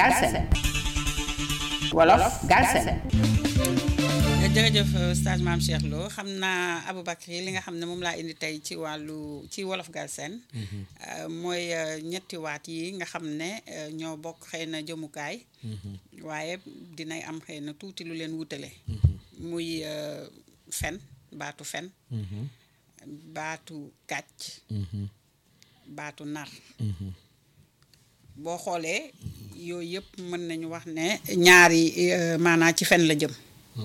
Galsen wolof Galsen jërëjëf stage maam Cheikh Lo xam naa Aboubacry li nga xam ne moom laa indi tey ci wàllu ci wolof Galsen mooy ñetti waat yi nga xam ne ñoo bokk xëy na jëmukaay waaye dinay am xëy na tuuti lu leen wutale muy fen baatu fen baatu kàcc baatu nar boo xoolee yooyu yëpp mën nañu wax ne ñaari maanaa ci fen la jëm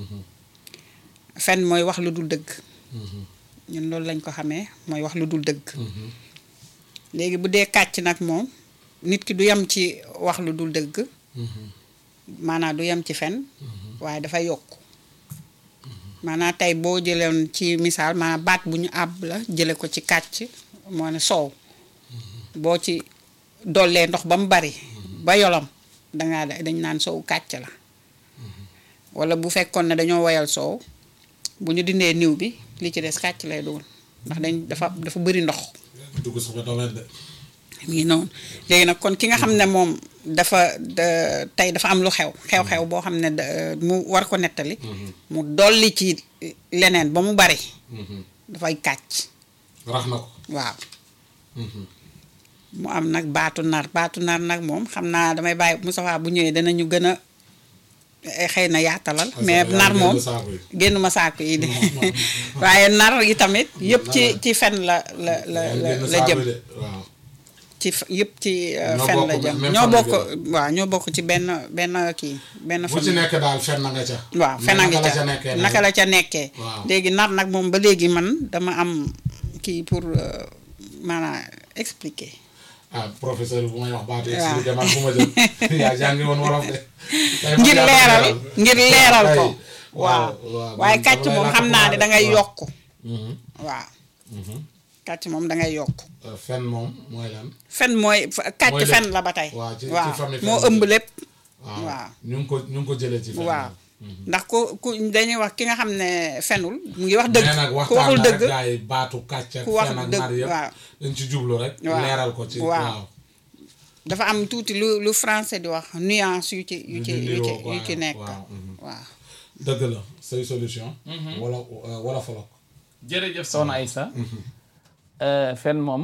fen mooy wax lu dul dëgg ñun loolu lañ ko xamee mooy wax lu dul dëgg léegi bu dee kàcc nag moom nit ki du yem ci wax lu dul dëgg maanaam du yem ci fen waaye dafa yokk maanaam tey boo jëleen ci misaal maanaam baat bu ñu àbb la jële ko ci kàcc moo ne soow boo ci dollee ndox ba mu bari ba yolom dangaa dañ naan soow kàcc la wala bu fekkoon ne dañoo woyal soow bu ñu dindee niw bi li ci des kàcc lay doon ndax dañ dafa dafa bëri ndox dugg sama domaine de. mi ngi noonu léegi nag kon ki nga xam ne moom dafa tey dafa am lu xew xew-xew boo xam ne mu war ko nettali mu dolli ci leneen ba mu bari dafay kàcc rax na ko waaw mu am nag baatu nar baatu nar nag moom xam naa damay bàyyi Moustapha bu ñëwee danañu gën a xëy na yaatalal mais nar moom génnuma saako yi de waaye nar yi tamit yëpp ci ci fen la la la la jëm ci yëpp ci fen la jëm ñoo bokk waaw ñoo bokk ci benn benn kii benn bu ci nekk daal fen na nga ca waaw fen na nga ca naka la ca nekkee léegi nar nag moom ba léegi man dama am kii pour maanaam expliquer ah professeur bu may wax baatu expliqué man fu ma jëm yaa jàngi woon wolof de ngir leeral ngir leeral ko waaw waaye kàcc moom xam naa ne dangay yokk waaw kàcc moom dangay yokk fen moom mooy lan fen mooy kàcc fen la ba tey waaw moo ëmb lépp waaw ñu ngi ko ñu ngi ko jëlee ci fen waaw ndax ku ku dañuy wax ki nga xam ne fenul mu ngi wax dëgg ku waxul dëgg gaay baatu kàcc ak ku wax fen ak dëgg nar yëpp waaw dañ ci jublu rek waaw leeral ko ci waaw. waaw dafa am tuuti lu lu français di wax nuance yu ci yu ci Yu yu ci niroo, yu ci waaw, nekk waaw, mhm. waaw dëgg la say solution wala wala folok jërëjëf soxna Aïssa fen moom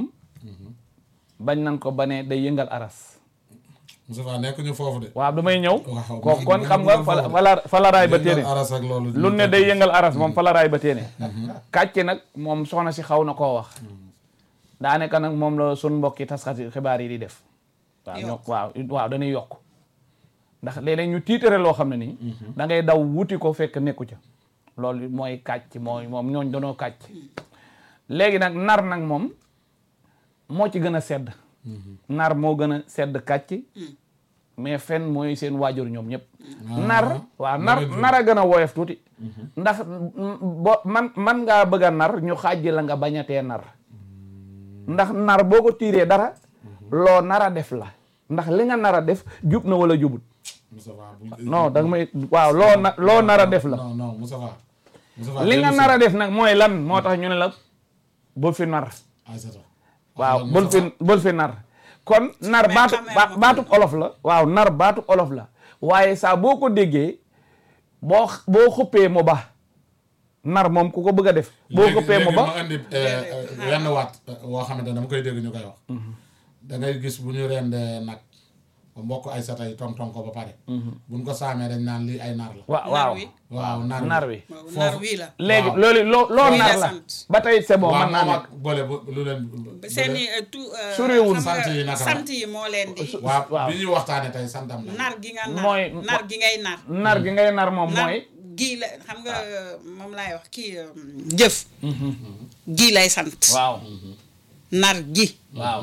bañ nan ko ba ne day yëngal aras Moustapha nekk ñu foofu de waaw damay ñëw waaw ko kon xam nga fala fala falaraay ba téene aras ak loolu lu ne day yëngal aras moom falaraay ba téene kàcce nag moom soxna si xaw na koo wax daanaka nag moom la sun mbokki taskati xibaar yi di def waaw ñoo waaw waaw dañuy yokk ndax léeg-léeg ñu tiitare loo xam ne nii da ngay daw wuti ko fekk nekku ca loolu mooy kàcc mooy moom ñooñ danoo kàcc léegi nag nar nag moom moo ci gën a sedd nar moo gën a sedd kàcc mais fen mooy seen waajur ñoom ñëpp nar waaw nar nar a gën a woyof tuuti ndax bo man man ngaa bëgg a nar ñu xaaj la nga bañatee nar ndax nar boo ko tiiree dara loo nar a def la ndax li nga nar a def jub na wala jubut Moustapha non danga may waaw loo na loo nar a def la non non Moustapha Moustapha li nga nar a def nag mooy lan moo tax ñu ne la bul fi nar Aïssata waaw bul fi bul fi nar kon nar Mais baatu xamee ba- ko. baatub olof la waaw nar baatub olof la waaye saa boo ko déggee boo boo xuppee mu ba nar moom ku ko bëgg a def boo xuppee mu ba ma indi wenn waat woo xamante ne dama koy dégg ñu koy wax da ngay gis bu ñu rendee nag ba mbokk ay sata yi tong tong ko ba pare buñ ko saamee dañ naan lii ay nar la waaw waaw wi. waaw nar nar wi nar wii la léegi waaw. loolu loo loo Wii la nar la sant. ba tey c'est bon waaw mën naa moom nekk ak bële bu lu leen seen i tout Soriwul. xam nga Sant yi naka la? sant yi moo leen di waaw waaw. bi ñuy waxtaane tey santam la nar gi nga nar Mooy- nar gi ngay nar nar gi ngay nar moom nar mooy gii la xam nga moom laay wax kii jëf gii lay sant waaw nar gi waaw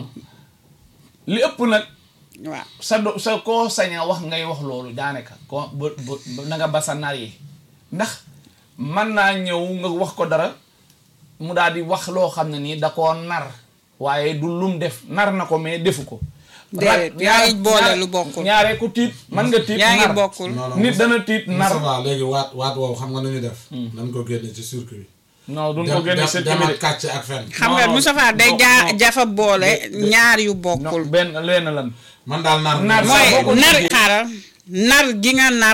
li ëpp nag waaw sa do sa koo sañ a wax ngay wax loolu daanaka ko bu bu na nga ba sa nar yi ndax mën naa ñëw nga wax ko dara mu daal di wax loo xam ne nii da koo nar waaye du lum def nar na ko mais defu ko déedéet Ra- yaa ngi ñaar- boole ñaar- lu bokkul ñaare ku tiit mën nga tiit yaa ngi nar bokkul non non nit dana tiit nar Moustapha léegi waat waat woowu xam nga nu ñu def nañ ko génne ci circuit non duñ bi ko génne dem seen dem bi ak kàcc ak fen xam nga non, Moustapha day non, jaa non. jafa boole ñaar yu non bokkul benn leen lan man daal nar Nar mooy boo ko nar déggee- xaaral xaaral nar gi nga nar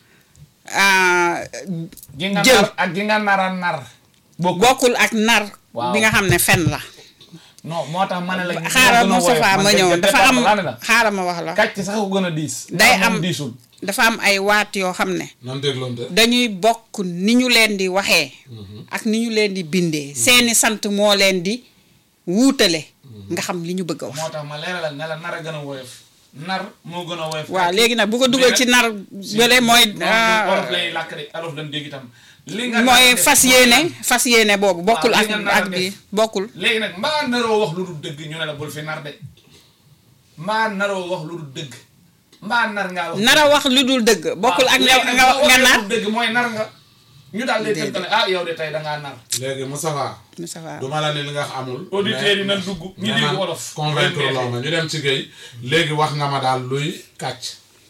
ah, gi nga jël. nar ak gi nga nara nar bokk bokkul ak nar Waaw. bi nga xam ne fen la non moo tax ma ne la xaaral Moustapha ma ñëw dafa am laa ne la xaaral ma wax la kàcc sax ko gën a diis day ndax moom am diisul dafa am ay waat yoo xam ne nan dégloonte dañuy bokk ni ñu leen di waxee ak ni ñu leen di bindee seeni sant moo leen di wuutale nga xam li ñu bëgg a wax moo tax ma leeralal ne la nar a gën a woyof nar moo gën a woyof waaw léegi nag bu ko dugal ci nar bële mooy ah, olof lay làkk de olof lañ dégg itam li nga mooy nar a def fas yéene fas yéene boobu bokkul li ak nga nar a ak bi def. bokkul léegi nag mbaa naroo wax lu dul dëgg ñu ne la bul fi nar de mbaa naroo wax lu dul dëgg mbaa nar ngaa wax nar a wax lu dul dëgg bokkul ak nga léegi nag nga boo nga waxee nar lu dul dëgg mooy nar nga ñu daal lay Déedéet. tënkale ah yow de tey dangaa nar léegi Moustapha Moustapha du ma la ne li nga wax amul auditeurs yi nan dugg ñu mais dégg man wolof convaincre loo ma ñu dem ci géey léegi wax nga ma daal luy kàcc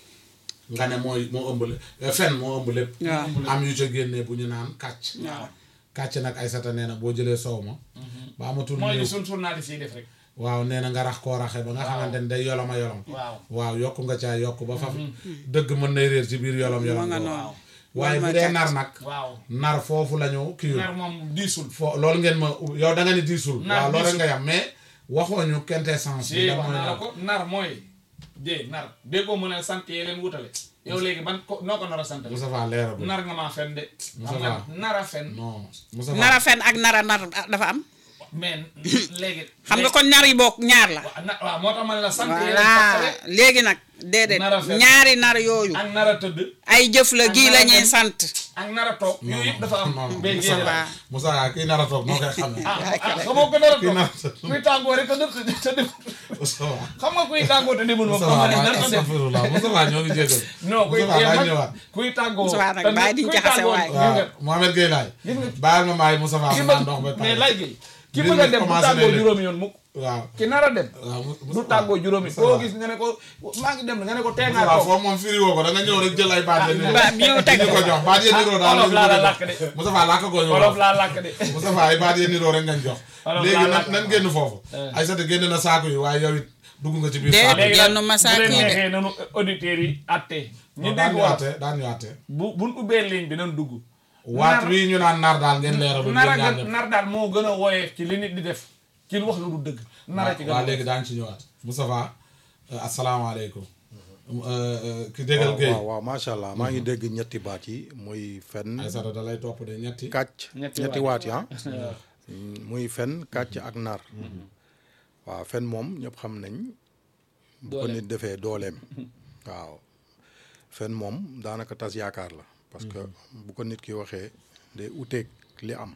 nga ne mooy moo ëmb lépp fen moo ëmb lépp waaw am yu ca génnee bu ñu naan kàcc waaw kàcc nag ay sata nee na boo jëlee soow ma ba amatul mooy li néew sun journaliste yi def rek waaw nee na nga rax koo raxe ba nga xamante ne day yoloma yolom waaw waaw yokk nga caa yokk ba faf dëgg mën nay réer ci biir yolom yolom moo nga boobu. noonu waaye Loolu bu mooy dee kàcc. nar nag waaw nar foofu la ñu kii nar moom diisul fo loolu ngeen ma yow da nga ni diisul Nar waaw loolu rek diisul. nga yam mais waxoo ñu quintessence bi si lan wax mooy naa la nar ko nar mooy dee nar déggoo mën a sant yee leen wutale yow léegi ban ko noo ko nar a sant Moustapha leera bu nar nga maa fen de xam Moustapha. nga nar a fen non Moustapha nar a fen ak nar a nar dafa am mais léegi xam nga kon ñaar yi bokk ñaar la waaw na- waaw moo tax ma ne la sant yee leen voilà fàttale léegi nag déedéet Nar a fen. ñaari nar yooyu ak nar a tëdd ay jëf la ak gii nar la a ñuy dem. sant ak nar a toog yooyu yëpp dafa am non non bee génne la Moustapha Moustapha kii nar a toog noo koy xamee ah ah xamoo ko nar a kii toog nar a toog kuy tàngoo rek te def te def Moustapha xam nga kuy tàngoo te demul moom xam Moustapha nga ne waaye nar a def astafirullah Moustapha ñoo ngi jégal non kuy Moustapha yéen daa nag ñëwaat kuy tàngoo Moustapha nag te bàyyi di kuy jaxase tàngoo waay. gis nga waaw Mohamed Gueye laay gis nga baal ma maay Moustapha ki mu bëgg naan ndox ba mais pare lay gi ki Mbir bëgg a mi dem du commencé tàggoo na juróomi yoon mukk waaw ki nar a dem waaw du tàggoo juróomi koo gis nga ne ko maa ngi dem nga ne ko tee ngaa waaw toog foofu moom firi woo ko da nga ñëw rek jël ay baat ya niroo ba ñëw teg ñu ko jox baat ya niroo daal olof laa la làkk de Moustapha làkk ko ñu wolof laa làkk de Moustapha ay baat ya niroo rek ngañ jox Wolof léegi laa nan làkk. nan génn foofu ay sata génn na saako yi waaye yow it dugg nga ci biir Déedéet. saako yi léegi Genn nag masaak bu leen yi de. neexee nanu auditeurs yi atte ñu daan dégg ñu wax àtte daan ñu àtte bu buñ ubbee ligne bi nan dugg waat Nar- wii ñu naan nar daal ngeen leeral nar a yéen ñaar gën ñëpp. nar daal moo gën a woyee ci li nit di def ci lu wax lu du dëgg nar a ci gën a waaw léegi daañu ci ñëwaat Moustapha euh, asalaamaaleykum Euh, euh, ki déggal waaw Gueye waaw waaw macha allah maa ngi dégg ñetti baat yi muy fen ay sata da lay topp de ñetti kàcc Ñetti ñetti waat. waat yi ah muy fen kàcc ak nar waaw fen moom ñëpp xam nañ bu ko Dooleem. nit defee dooleem waaw fen moom daanaka tas yaakaar la parce que bu ko nit ki waxee day uteeg li am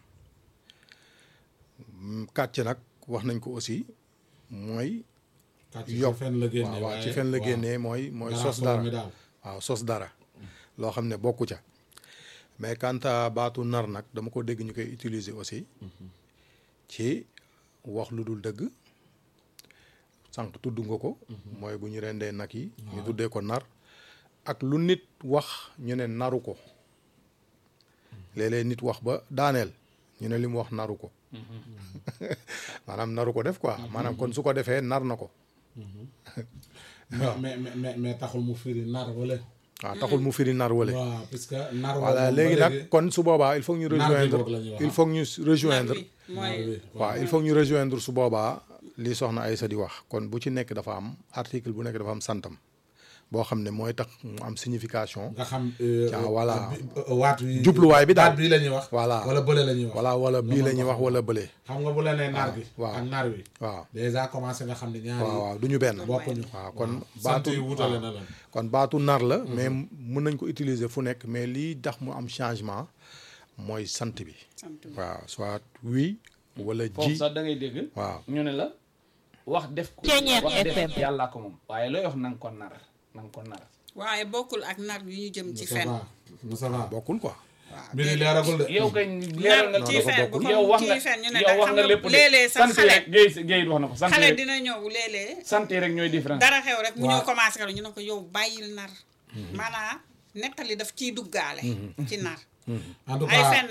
Mm, kàcc nag wax nañ ko aussi mooy kàcc ci yokk fen la génne waaw waaw waaye ci fen la waaw. génnee mooy mooy Garaaf sos boobu dara mi daal. waaw sos dara loo xam ne bokku ca mais quant à baatu nar nag dama ko dégg ñu koy utiliser aussi ci wax lu dul dëgg sànq tudd nga ko mooy bu ñu rendee nag yi ñu tuddee ko nar ak lu nit wax ñu ne naru ko léeg-léeg nit wax ba daaneel ñu ne li mu wax naru ko maanaam naru ko def quoi maanaam kon su ko defee nar na ko mais mais mais mais taxul mu firi nar wala waaw taxul mu firi nar wale waaw puisque nar voilà moom ba léegi nag kon su boobaa il faut que ñu Nar bi rejoindre boog la ñuy wax. il faut que ñu rejoindre mooy waaw il faut que ñu rejoindre su boobaa li soxna Aïssa di wax kon bu ci nekk dafa am article bu nekk dafa am santam boo xam ne mooy tax mu am signification nga xam euh, Ah, voilà. bi- euh, waat wi Jubluwaay bi daal. baat bii la ñuy wax Voilà. wala bële la ñuy wax wala wala bii la ñuy wax wala bële xam nga bu la nee nar gi waaw. ak nar wi waaw déjà commencé nga xam ne ñaari waaw waaw du ñu benn bokkuñu waaw kon sant baatu yi wutale na leen kon baatu nar la mais mën nañ ko utiliser fu nekk mais lii tax mu am changement mooy sant bi sant bi. waaw soit oui wala foofu ji sax da ngay dégg waaw ñu ne la wax def ko Ceeñeer wax def FM. yàllaa ko moom waaye looy wax na nga ko nar na nga ko nar waaye bokkul ak nar yu ñu jëm ci fen Moustapha Moustapha bokkul quoi waaw mbir yi leeragul de yow kay leeral nga ci dafa fen bu bokkul. ko yow wax nga ci fen ñu ne yow da wax xam nga nga lépp de léeg-léeg sax sant xale rek Guèye Guèye wax na ko sant xale rek dina ñëw léeg-léeg sant rek ñooy différence dara xew rek mu Waaw. ñëw commencé ka ñu ne ko yow bàyyil nar maanaam nettali daf ciy duggaale ci nar en tout ay cas fen la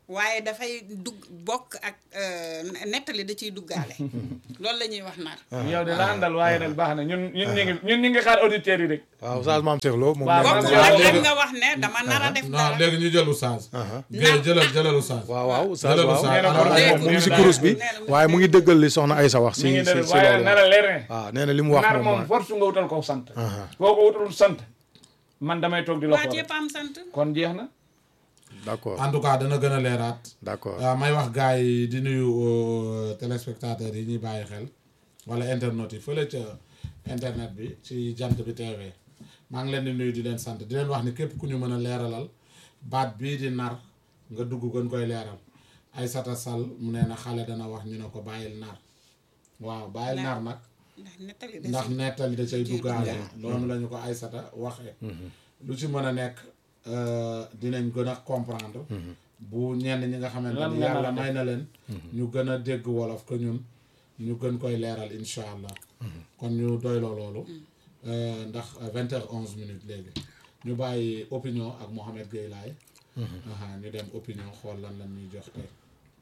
waaye dafay dugg bokk ak euh, nettali da ciy duggaale loolu la ñuy wax nar yow de la àndal waaye nag baax na ñun ñun ñu ngi ñun ñu ngi xaar auditeurs yi rek waaw Oustaz Mame Cheikh Lo moom Waaw, nee na- man bokk yow- ak yow- rek nga wax ne dama nar a def non dara léegi ñu jël oustaz. Géey jëlal jëlal oustaz. waaw waaw Oustaz Jëlal waaw Oustaz. nee na alors, kon ay- moom mu ngi si kurus bi waaye mu ngi dëggal li soxna Aysa wax si mi ngi si def si waaye loolu nar a leer ne waaw nee na li mu wax nar moom moom mooy- force nga wutal ko sant boo ko wutalul sant man damay toog di la waa xool jépp am sant kon jeex na d'accord en tout cas dana gën a leeraat. d'accord waaw may wax gars yi di nuyu euh, téléspectateurs yi ñuy bàyyi xel wala internautes yi fële ca internet bi ci jant bi TV maa ngi leen di nuyu di leen sant di leen wax ni képp ku ñu mën a leeralal baat bii di nar nga dugg gën koy leeral Aïssata Sall mu nee na xale dana wax ñu ne ko bàyyil nar waaw bàyyil nar nag ndax nettali da ndax ciy- nettali da cay duggaale duggaale. loolu la ñu ko Aïssata waxee lu ci mën a nekk euh, dinañ gën a comprendre bu ñenn ñi nga xamante Lan ni nga yàlla nar a may na leen ñu gën a dégg wolof que ñun ñu gën koy leeral incha allah kon ñu doyloo loolu euh, ndax vingt heures onze minutes léegi ñu bàyyi opinion ak Mohamed Gueye Laye aha ñu dem opinion xool lan lan ñuy jox tey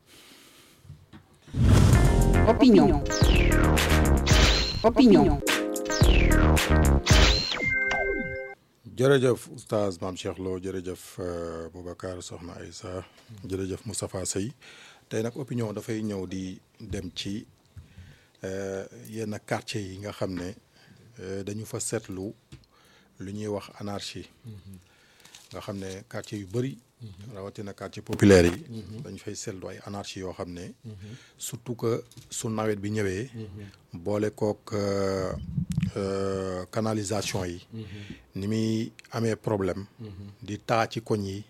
Opinion. Opinion. jërëjëf oustaz Mame Cheikh Lo jërëjëf euh, Boubacar Soxna Aïssa jërëjëf Moustapha Sey tey nag opinion dafay ñëw di dem ci euh, yenn quartier yi nga xam ne euh, dañu fa seetlu lu ñuy wax anarchie nga xam ne quartier yu bëri rawatina quartier populaire yi dañu fay seetlu ay anarchie yoo xam ne surtout que su nawet bi ñëwee boole kook euh, euh, canalisation yi ni muy amee problème di taa ci koñ yi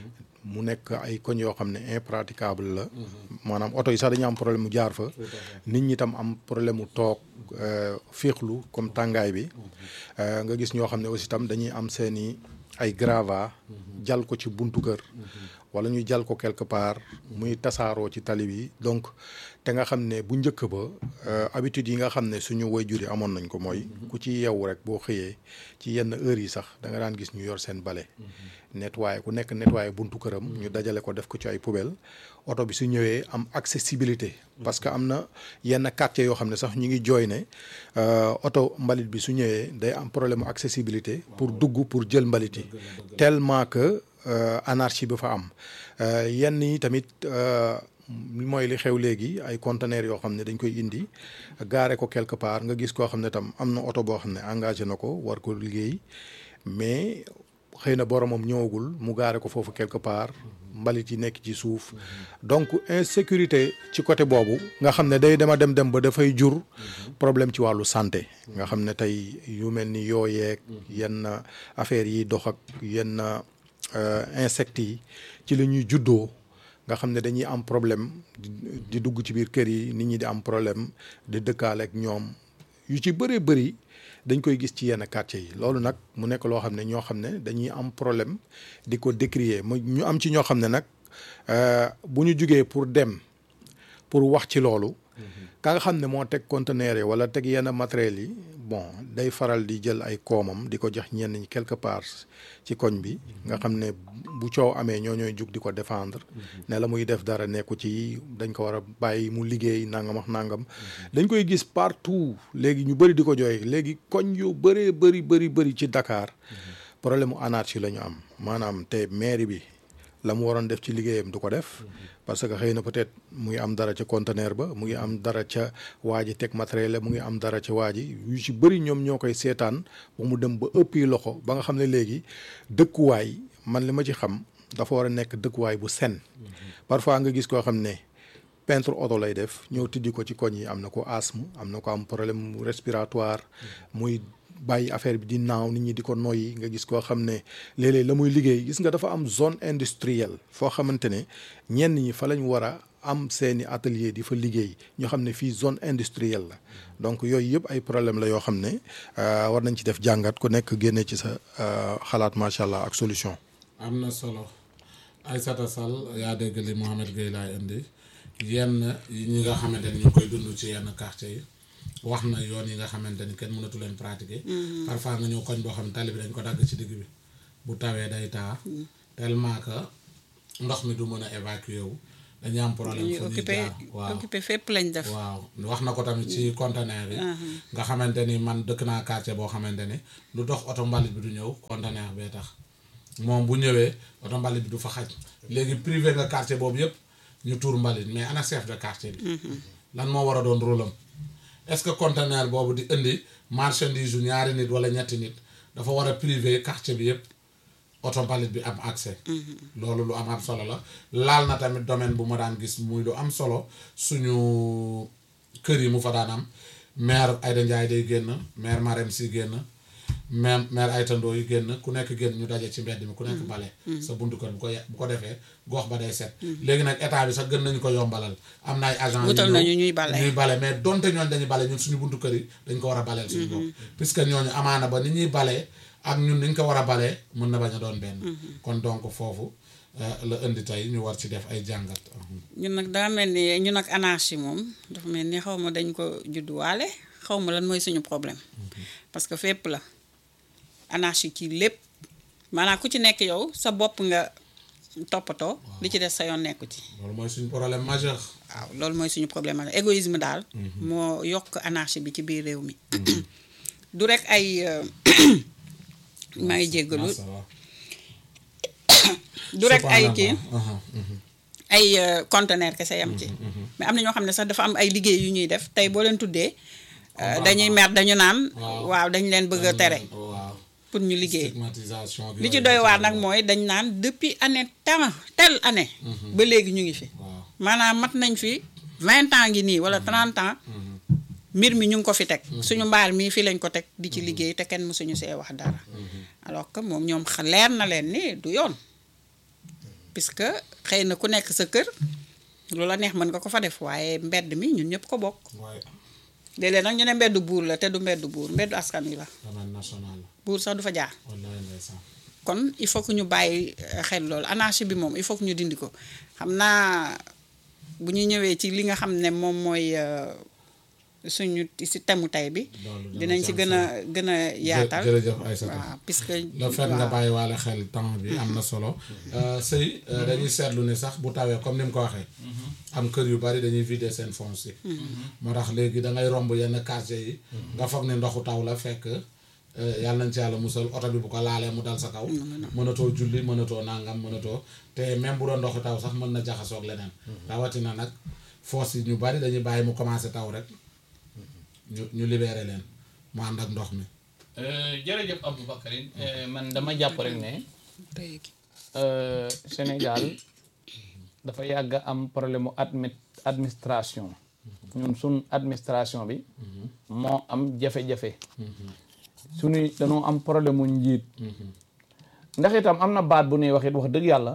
mu nekk ay koñ yoo xam ne impraticable la maanaam oto yi sax dañu am problème mu jaar fa nit ñi tam am problème mu toog euh, féexlu comme tàngaay bi Euh, nga gis ñoo xam ne aussi tam dañuy am seeni ay grava jal ko ci buntu kër wala ñuy jal ko quelque part muy tasaaroo ci tali bi donc te nga xam ne bu njëkk ba euh, habitude yi nga xam ne suñu waajur yi amoon nañ ko mooy ku ci yeewu rek boo xëyee ci yenn heures yi sax da nga daan gis ñu yor seen bale nettoyé ku nekk nettoyé buntu këram ñu dajale ko def ko ci ay poubelle oto bi su ñëwee am accessibilité parce que am na yenn quartier yoo xam ne sax ñu ngi jooy ne euh, oto mbalit bi su ñëwee day am problème accessibilité pour dugg pour jël mbalit yi tellement que euh, anarchie bi fa am Euh, yenn yi tamit euh, mooy li xew léegi ay conteneurs yoo xam ne dañ koy indi gaare ko quelque part nga gis koo xam ne tam am na oto boo xam ne engagé na ko war ko liggéey mais xëy na boromam ñëwagul mu gaare ko foofu quelque part mbalit yi nekk ci suuf donc insécurité ci côté boobu nga xam ne day dema dem dem ba dafay jur problème ci wàllu santé nga xam ne tey yu mel ni yooyeeg yenn affaires yi dox ak yenn euh, insectes yi ci la ñuy juddoo nga xam ne dañuy am problème di di dugg ci biir kër yi nit ñi di am problème di dëkkaale ak ñoom yu ci bëree bëri dañ koy gis ci yenn quartier yi loolu nag mu nekk loo xam ne ñoo xam ne dañuy am problème di ko décrier mu ñu am ci ñoo xam ne nag euh, bu ñu jugee pour dem pour wax ci loolu ka nga xam ne moo teg conteneur yi wala teg yenn matériels yi bon day faral di jël ay koomam di ko jox ñenn ñi quelque part ci koñ bi nga xam ne bu coow amee ñoo ñooy jug di ko défendre ne la muy def dara nekku ci dañ ko war a bàyyi mu liggéey nangam ak nangam dañ koy gis partout léegi ñu bëri di ko jooy léegi koñ yu bëree bëri bëri bëri ci Dakar problème mu anarchie la ñu am maanaam te mairie bi la mu waroon def ci liggéeyam du ko def parce que xëy na peut-être mu ngi am dara ca conteneur ba mu ngi am dara ca waa ji teg matériel la mu ngi am dara ca waa ji yu ci bëri ñoom ñoo koy seetaan ba mu dem ba ëpp yi loxo ba nga xam ne léegi dëkkuwaay man li ma ci xam dafa war a nekk dëkkuwaay bu sen parfois nga gis koo xam ne peintre oto lay def ñëw tijji ko ci koñ yi am na ko asthme am na ko am problème respiratoire muy bàyyi affaire bi di naaw nit ñi di ko noyyi nga gis koo xam ne léeg-léeg la muy liggéey gis nga dafa am zone industrielle foo xamante ne ñenn ñi fa lañ war a am seeni atelier di fa liggéey ñoo xam ne fii zone industrielle la donc yooyu yëpp ay problème la yoo xam ne war nañ ci def jàngat ku nekk génne ci sa xalaat macha allah ak solution. am na solo Aïssata Sall yaa dégg li Mohamed Gueye laay indi yenn yi ñi nga xamante ni ñu koy dund ci yenn quartier yi wax na yoon yi nga xamante ni kenn mënatu leen pratiquer. parfois nga ñëw koñ boo xam ne tali bi dañ ko dagg ci digg bi bu tawee day taa. tellement que ndox mi du mën a évacuer wu dañuy am problème ñuy fu ñuy occupé jaar waaw occupé fépp lañ def waaw wax na ko tamit ci conteneur yi nga xamante ni man dëkk naa quartier boo xamante ni lu dox oto mbalit bi du ñëw conteneur bee tax moom bu ñëwee oto mbalit bi du fa xaj léegi privé nga quartier boobu yëpp ñu tuur mbalit mais ana chef de quartier bi lan moo war a doon rôle am est-ce que conteneur boobu di indi marchandise yu ñaari nit wala ñetti nit dafa war a privé quartier bi yëpp oto mbalit bi am accès loolu lu am am solo la laal na tamit domaine bu ma daan gis muy lu am solo suñu kër yi mu fa daan am maire Aïda Ndiaye day génn maire Marème Sy génn maire maire Aïta Ndoye yi génn ku nekk génn ñu daje ci mbedd mi ku nekk bale sa buntu kër bu ko ye- bu ko defee gox ba day set léegi nag état bi sax gën nañu ko yombalal am na ay agent Wutal yu ñëw nañu ñuy bale. ñuy bale mais donte ñooñu dañuy bale ñun suñu buntu kër yi dañ ko war a baleel suñu bopp puisque ñooñu amaana ba ni ñuy balee ak ñun niñ ko war a balee mën na bañ a doon benn kon donc foofu euh, la indi tey ñu war ci def ay jàngat ñun nag daa mel ni ñun ak anarchie moom dafa mel ni xaw ma dañ ko judduwaale xaw ma lan mooy suñu problème parce que fépp la anarchie ci lépp maanaam ku ci nekk yow sa bopp nga toppatoo li ci des sa yoon nekku ci loolu mooy suñu problème majeur waaw loolu mooy suñu problème la égoïsme daal moo yokk anarchie bi ci biir réew mi du rek ay euh, maa ngi jéggalu Massa, waaw. du rek ay kii Subhanallah. Aha, mhm. ay euh, conteneur kese yam ci mais am na ñoo xam ne sax dafa am ay liggéey yu ñuy def tey boo leen tuddee euh, dañuy mer dañu naan Waaw. waaw dañ leen bëgg a tere waaw pour ñu liggéey stigmatisation li ci doy waar nag mooy dañ naan depuis année temps telle année ba léegi ñu ngi fi waaw maanaam mat nañ fi vingt ans ngi nii wala trente ans mbir mi ñu ngi ko fi teg suñu mbaar mii fii lañ ko teg di ci liggéey te kenn mësuñu see wax dara alors que moom ñoom xa- leer na leen ni du yoon puisque xëy na ku nekk sa kër lu la neex mën nga ko fa def waaye mbedd mi ñun ñëpp ko bokk waaye léeg-léeg nag ñu ne mbeddu buur la te du mbeddu buur mbeddu askan wi la domaine national la buur sax du fa jaar wallaay ndeysaan kon il faut que ñu bàyyi euh, xel loolu anarchie bi moom il faut que ñu dindi ko xam naa bu ñu ñëwee ci li nga xam ne moom mooy euh, suñu si temu tay bi Loolu dana dinañ ci ci gën a gën a yaatal jërëjëf Aïssata waaw puisque le fait nga bàyyi waale xel temps bi am na solo sëy dañuy seetlu ni sax bu tawee comme ni mu ko waxee am kër yu bari dañuy vider seen foncier moo tax léegi da ngay romb yenn quartier yi nga foog ne ndoxu taw la fekk euh, yàlla nañ ci yàlla musal oto bi bu ko laalee mu dal sa kaw mënatoo julli mënatoo nangam mënatoo te même bu doon ndoxu taw sax mën na jaxasoog leneen rawatina nag foos yi ñu bari dañuy bàyyi mu commencé taw rek ñu ñu libéré leen mu ànd ak ndox mi jërëjëf Aboubacarine man dama jàpp rek ne tey gi euh, Sénégal dafa yàgg a am problème mu admi administration ñun suñ administration bi moo am jafe-jafe suñuy dañoo am problème mu njiit ndax itam am na baat bu ñuy wax it wax dëgg yàlla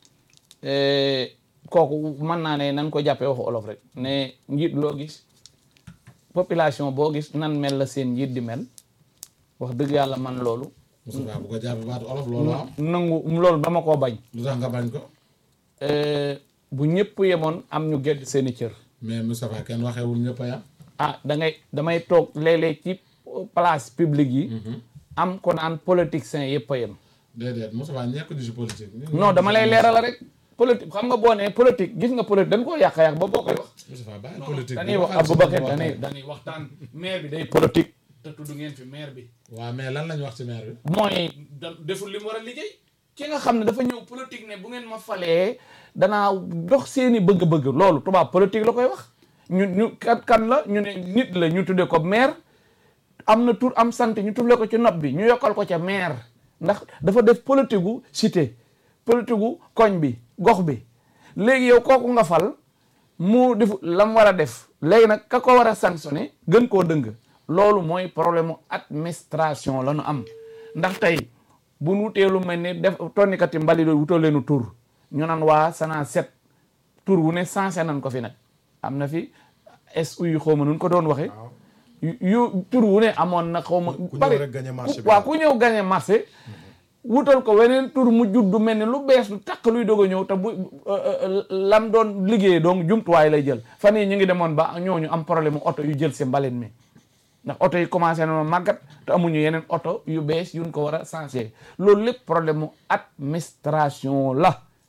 eh, kooku mën naa ne nan ko jàppee waxu olof rek ne njiit loo gis population boo gis nan mel la seen njiit di mel wax dëgg yàlla man loolu Moustapha bu ko jàppee baatu olof loolu am nangu loolu dama koo bañ lu tax nga bañ ko Eh, bu ñëpp yemoon am ñu gedd seeni cër mais Moustapha kenn waxeewul ñëpp a yam ah da ngay damay toog léeg-léeg ci place publique yi am ko naan politicien yëpp a yem déedéet Moustapha ñekk di si politique non dama lay leeral rek politique xam nga boo nee politique gis nga politique dañ koo yàq-yàq ba boo koy wax Moustapha bàyyi politique dañuy wax waxal si Aboubacar biir dañuy waxtaan. dañuy waxtaan maire bi day politique te tudd ngeen fi maire bi waaw mais lan lañ wax ci maire bi mooy da deful li mu war a liggéey ki nga xam ne dafa ñëw politique ne bu ngeen ma falee danaa dox seeni bëgg-bëgg loolu tubaab politique la koy wax ñu ñu kan kan la ñu ne nit la ñu tuddee ko maire am na tur am sant ñu tuddee ko ci nopp bi ñu yokkal ko ca maire ndax dafa def politique gu cité politique gu koñ bi gox bi léegi yow kooku nga fal mu def lam war a def léegi nag ka ko war a sanctionné gën koo dëng loolu mooy problème mu administration la ñu am ndax tey bu nu wutee lu mel ni def tonnikati mbali doon wutoo leenu tur ñu naan waa Sana set tur wu ne sensé nañ ko fi nag am na fi SU yu xaw ma nun ko doon waxee yu yu tur wu ne amoon na xaw ma ku ñëw bari- rek gagné marché ku- bi. waaw ku ñëw gagné marché wutal ko weneen tur mu judd mel ni lu bees lu takk luy doog a ñëw te bu euh, euh, lam doon liggéeyee donc jumtuwaay lay jël fan yii ñu ngi demoon ba ñooñu am problème mu oto yu jël si mbalit mi ndax oto yi commencé na màggat te amuñu yeneen oto yu bees yuñ ko war a sensé loolu lépp problème mu administration la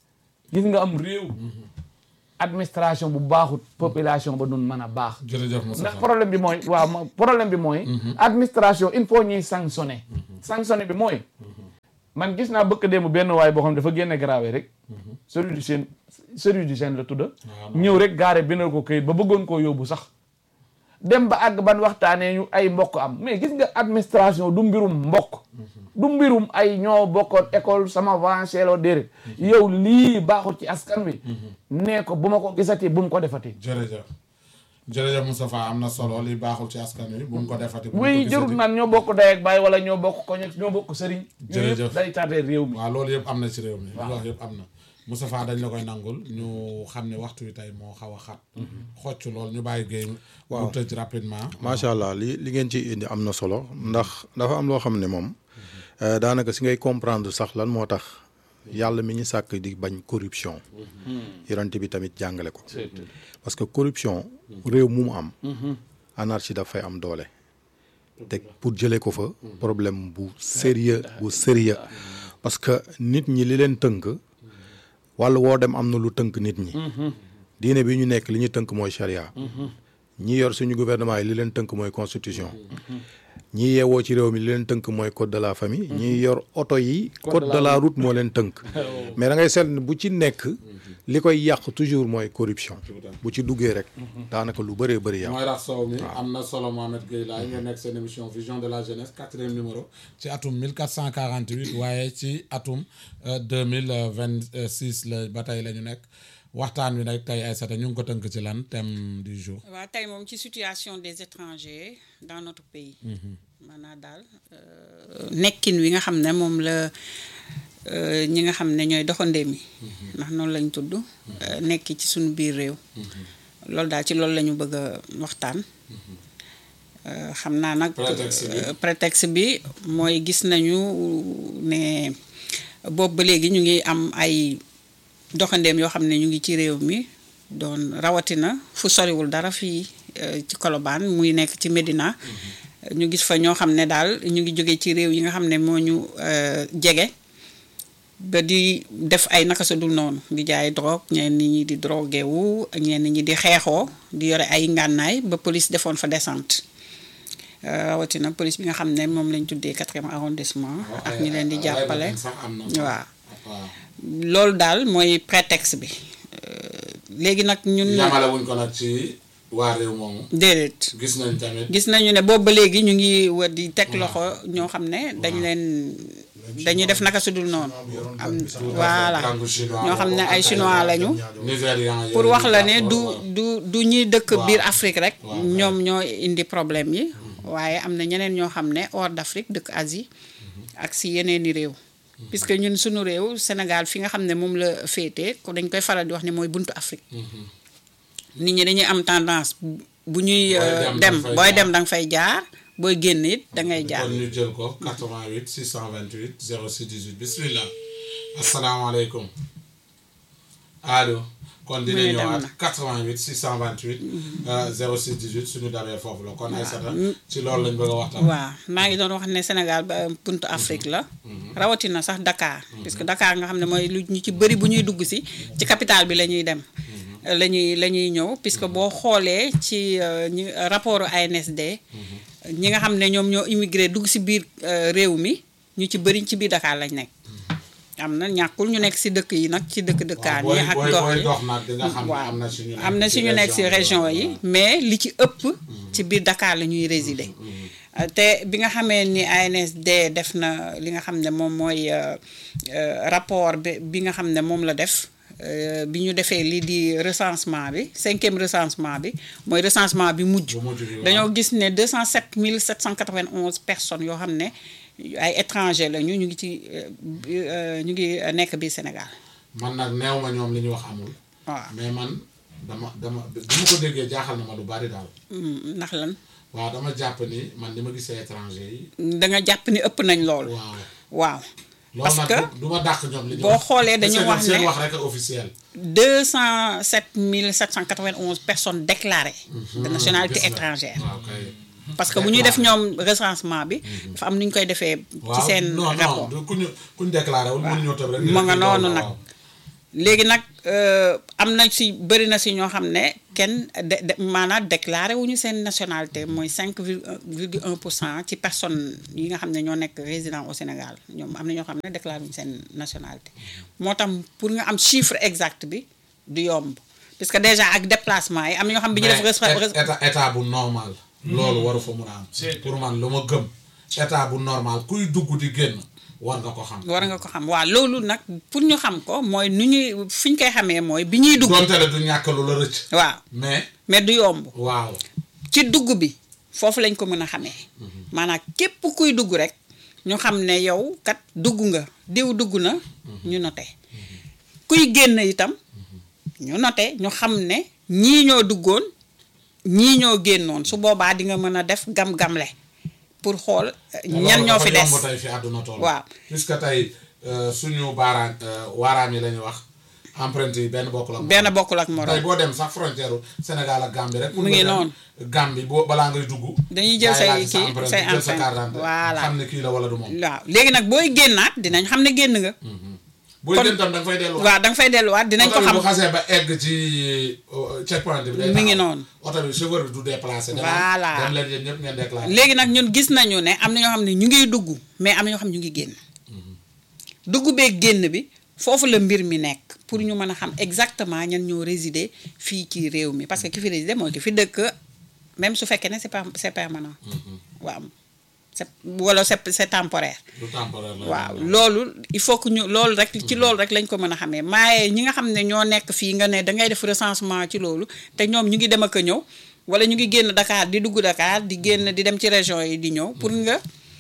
gis nga am réew administration bu baaxut population ba nun mën a baax jërëjëf Moussa ndax problème bi mooy waaw ma- problème bi mooy administration il faut ñuy sanctionner sanctionner bi mooy man gis naa bëkk démb benn waay boo xam ne dafa génne grave rek service du seen service du seen la tudda ñëw rek gaare bindal ko këyit ba bëggoon koo yóbbu sax dem ba àgg ban waxtaanee ñu ay mbokk am mais gis nga administration du mbirum mbokk du mbirum ay ñoo bokkoon école sama vanceloo déedéet yow lii baaxul ci askan wi nee ko bu ma ko gisati bu mu ko defati jërëjëf jërëjëf Moustapha am na solo li baaxul ci askan wi bu mu ko defati bu mu ko oui gisati. jërul naan ñoo bokk day ak baay wala ñoo bokk koñ ak ñoo bokk sëriñ yooyu Jërëjëf. yëpp day tardé réew mi waaw loolu yëpp am na ci réew mi li wax yëpp am na Moustapha dañ la koy nangul ñu xam ne waxtu wi tey moo xaw a xat xocc lool ñu bàyyi géey Waaw. mu tëj rapidement macha allah li li ngeen ci indi am na solo ndax dafa am loo xam ne moom euh, daanaka si ngay comprendre sax lan moo tax yàlla mi ñu sàkk di bañ corruption yonent bi tamit jàngale ko parce que corruption réew mu mu am anarchie daf fay am doole te pour jëlee ko fa problème bu sérieux bu sérieux parce que nit ñi li leen tënk wàllu woo dem am na lu tënk nit ñi diine bi ñu nekk li ñu tënk mooy charia ñi yor suñu gouvernement yi li leen tënk mooy constitution ñi yeewoo ci réew mi li leen tënk mooy code de la famille ñi yor oto yi code de la route moo leen tënk mais da ngay seetlu ne bu ci nekk li koy yàq toujours mooy corruption bu ci duggee rek daanaka lu bëree bëri yàq mooy rax sow mi am na solo Mohamed Gueye laay ngeen nekk seen émission vision de la jeunesse quatrième numéro ci atum 1448 waaye ci atum euh, 2026 la ba tey la ñu nekk waxtaan wi nag tey Aïssata ñu ngi ko tënk ci lan thème du jour waaw tey moom ci situation des étrangers dans notre pays maanaam daal euh, nekkin wi nga xam ne moom la euh, ñi nga xam ne ñooy doxandéem yi ndax noonu lañ tudd euh, nekk ci suñu biir réew loolu daal ci loolu la ñu bëgg a waxtaan Euh, xam naa nag Prétexte bi. euh, prétexte bi mooy gis nañu ne boobu ba léegi ñu ngi am ay doxandeem yoo xam ne ñu ngi ci réew mi doon rawatina fu soriwul dara fii euh, ci Colobane muy nekk ci Médina ñu gis fa ñoo xam ne daal ñu ngi jóge ci réew yi nga xam ne moo ñu euh, jege ba di def ay naka sa dul noonu di jaay drogue ñenn ñi di drogué wu ñenn ñi di xeexoo di yore ay ngànnaay ba police defoon fa descente Euh, rawatina police bi nga xam ne moom lañ tuddee quatrième arrondissement ak ñi leen di jàppale sax am na waaw waaw loolu daal mooy prétexte bi Euh, léegi nag ñun yamale wuñ ko nag ci waa réew moomu déedéet gis nañ tamit gis nañu ne boobu ba léegi ñu ngi war di teg loxo ñoo xam ne dañ leen dañuy def naka sudul noonu am voilà kàngu chinois ñoo xam ne ay chinois lañu nigérian pour yooyu wax la ne jàpp du waaw. du du ñuy dëkk Waaw. biir Afrique rek Waaw, ñoom ñoo indi problème yi waaye am na ñeneen ñoo xam ne hors d'Afrique dëkk Asie ak si yeneeni réew puisque ñun suñu réew Sénégal fi nga xam ne moom la féete ko dañ koy faral di wax ne mooy buntu Afrique nit ñi dañuy am tendance bu ñuy Booy euh, dem dem danga fay booy jaar. dem da nga fay jaar booy génn it da ngay jaar kon ñu jël ko 88 628 06 18 bismillah asalaamaaleykum allo kon dina Muy dem ñëwaat na. 88 628 euh, 06 18 suñu dabee foofu la kon Aïssata ci loolu lañ bëgg a waxtaan waaw maa ngi doon wax ne Sénégal ba buntu Afrique la rawatina sax Dakar puisque Dakar nga xam ne mooy lu ñu ci bëri bu ñuy dugg si ci capitale bi la ñuy dem la ñuy la ñuy ñëw puisque boo xoolee ci euh, ñi rapport ANSD ñi nga xam ne ñoom ñoo immigré dugg si biir euh, réew mi ñu ci bëri ci biir Dakar lañ nekk am na ñàkkul ñu nekk si dëkk yi nag ci dëkk dëkkaan booy yi ak booy gox booy yi dox nag di nga xam ne waaw am na suñu am na suñu nekk si région yi mais li ci ëpp ci biir Dakar la ñuy résider Euh, te bi nga xamee ni ANSD def na li nga xam ne moom mooy euh, euh, rapport bi bi nga xam ne moom la def euh, bi ñu defee lii di recensement bi cinquième recensement bi mooy recensement bi mujj Bu mujj bi, waaw. dañoo gis ne 207 791 personnes yoo xam ne ay étranger la ñu ñu ngi ci euh, bi- euh, ñu ngi nekk biir Sénégal man nag neew ma ñoom li ñu wax amul waaw mais man dama dama bi ma ko déggee jaaxal na ma lu bari daal Mm, ndax lan waaw dama jàpp ni man li ma gisee étranger yi da nga jàpp ni ëpp nañ loolu waaw waaw loolu Parce nag que du- du ma dàq ñoom li ñu boo wax. xoolee dañu Parce que wax ñoom seen ne- wax rek a officiel 207 791 personnes déclarées de nationalité Gis nga. étrangère waaw kay parce que bu ñuy def ñoom recensement bi dafa am nu ñu koy defee ci waaw seen non rapport non du ku ñu ku ñu déclaré wul mënuñoo tëb rek. ma nga kii noonu loolu la, nag. waaw. léegi nag euh, am na si bëri na si ñoo xam ne kenn de de maanaam déclaré wuñu seen nationalité mooy cinq virgule un pour cent ci personnes yi nga xam ne ñoo nekk résident au Sénégal ñoom am na ñoo xam ne déclaré wuñu seen nationalité moo tax pour nga am chiffre exact bi du yomb parce que déjà ak déplacement yi am na ñoo xam bi ñu def mais res- res- état état bu normal. loolu waru fa mun a am. pour man lu ma gëm état bu normal kuy dugg di génn war nga ko xam. war nga ko xam waaw loolu nag pour ñu xam ko mooy nu ñuy fi ñu koy xamee mooy bi ñuy dugg donte le du ñàkk lu la rëcc. waaw mais mais du yomb waaw. ci dugg bi foofu lañ ko mën a xamee maanaam képp kuy dugg rek ñu xam ne yow kat dugg nga diw dugg na ñu note kuy génn itam ñu note ñu xam ne ñii ñoo duggoon ñii ñoo génnoon su boobaa di nga mën a def gam-gamle pour xool eh, ñan ñoo fi des loolu dafa yomb tey fi àdduna toll. waaw. puisque tey euh, suñu baaraan euh, waaraam yi la ñuy wax empreinte yi benn bokkul ak. benn bokkul ak tey morom boo dem sax frontière Sénégal ak Gambie rek. Mu ngi noonu. Gambie boo balaa ngay dugg. Dañuy jël daay say laaj sa kii, empreinte, say jël sa empreinte. carte d'identité, Voilà. xam ne kii la wala du moom. waaw léegi nag booy génnaat dinañ xam ne génn nga booy Kon- génn tam da nga fay delluwaat. waaw da nga fay delluwaat dinañ ko oto bi xam bu xasee ba egg ci euh, checkpoint bi. day Mi ngi taxaw. noonu. oto bi chauffeur bi du déplacé. Voilà. dem leen yéen ñëpp ngeen déclaré. léegi nag ñun gis nañu ne am na ñoo xam ne ñu ngi dugg mais am na ñoo xam ne ñu ngi génn dugg beeg génn bi foofu la mbir mi nekk pour ñu mën a xam exactement ñan ñoo résider fii ci réew mi parce que ki fi résider mooy ki fi dëkk même su fekkee ne c'est pas c'est permanent waaw c'est wala c'est c'est temporaire du temporaire la. waaw loolu il faut que ñu loolu rek ci loolu rek lañ ko mën a xamee maaye ñi nga xam ne ñoo nekk fii nga ne dangay def recensement ci loolu te ñoom ñu ngi dem ak a ñëw wala ñu ngi génn Dakar di dugg Dakar di génn di dem ci région yi di ñëw pour nga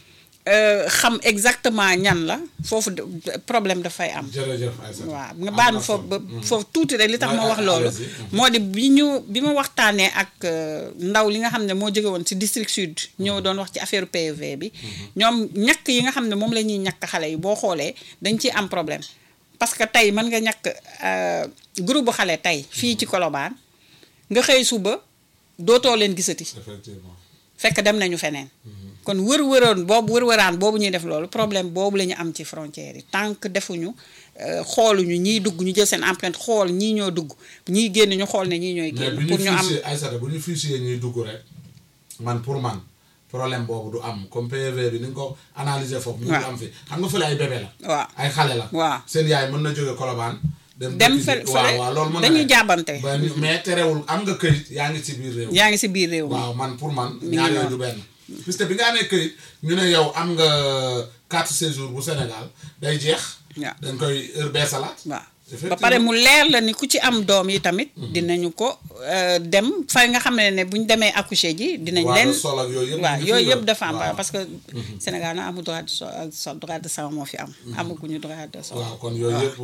euh, xam exactement ñan la foofu de- problème dafay am jërëjëf Aïssatou. waaw nga Am baal na ma foofu ba solo. foofu tuuti rek li tax ma Ouais, wax loolu allez-y. Mhm. moo di bi ñu bi ma waxtaanee ak euh, ndaw li nga xam ne moo jóge woon ci district sud ñëw doon wax ci affaire PV bi ñoom ñàkk yi nga xam ne moom la ñuy ñàkk xale yi boo xoolee dañ ciy am problème parce que tey mën nga ñàkk euh, groupe bu xale tey fii ci Colobane nga xëy suba dootoo leen gisati effectivement. fekk dem nañu feneen kon wër-wëroon boobu wër-wëraan boobu ñuy def loolu problème boobu la ñu am ci frontière yi tant que defuñu euh, xooluñu ñiy dugg ñu jël seen empreinte xool ñii ñoo dugg ñii génn ñu xool ne ñii ñooy mais génn bu ñu pour ñu am fichier Aïssata bu ñu fichier ñuy dugg rek man pour man problème boobu du am comme PV bi ni nga ko analyser foofu. mu ngi waaw. am fi xam nga fële ay bébé la. waaw ay xale la. waaw. seen yaay mën na jóge Colobane. dem dëkk fële ji- waaw fële waaw loolu mën na dañuy ne. jàbbante ba ni- mais terewul am nga këyit yaa ngi ci biir réew. yaa ngi si biir réew mi waaw man pour man. ngi ñaar yooyu noonu. du benn. puisque bi nga amee këyit ñu ne yow am nga carte séjour bu Sénégal day jeex. waaw dañ koy heure bee salaat. waaw ba Effectivement. pare mu leer la ni ku ci am doom yi tamit dinañu ko euh, dem fa nga xam ne ne bu ñu demee accoucher ji dinañ Droit de leen sol ak yooyu yëpp waaw ñu ngi yooyu fi yëpp la. dafa am Waaw. parce que Sénégal na amul droit de sol sol droit de sang moo fi am amaguñu droit de sol waaw kon yooyu yëpp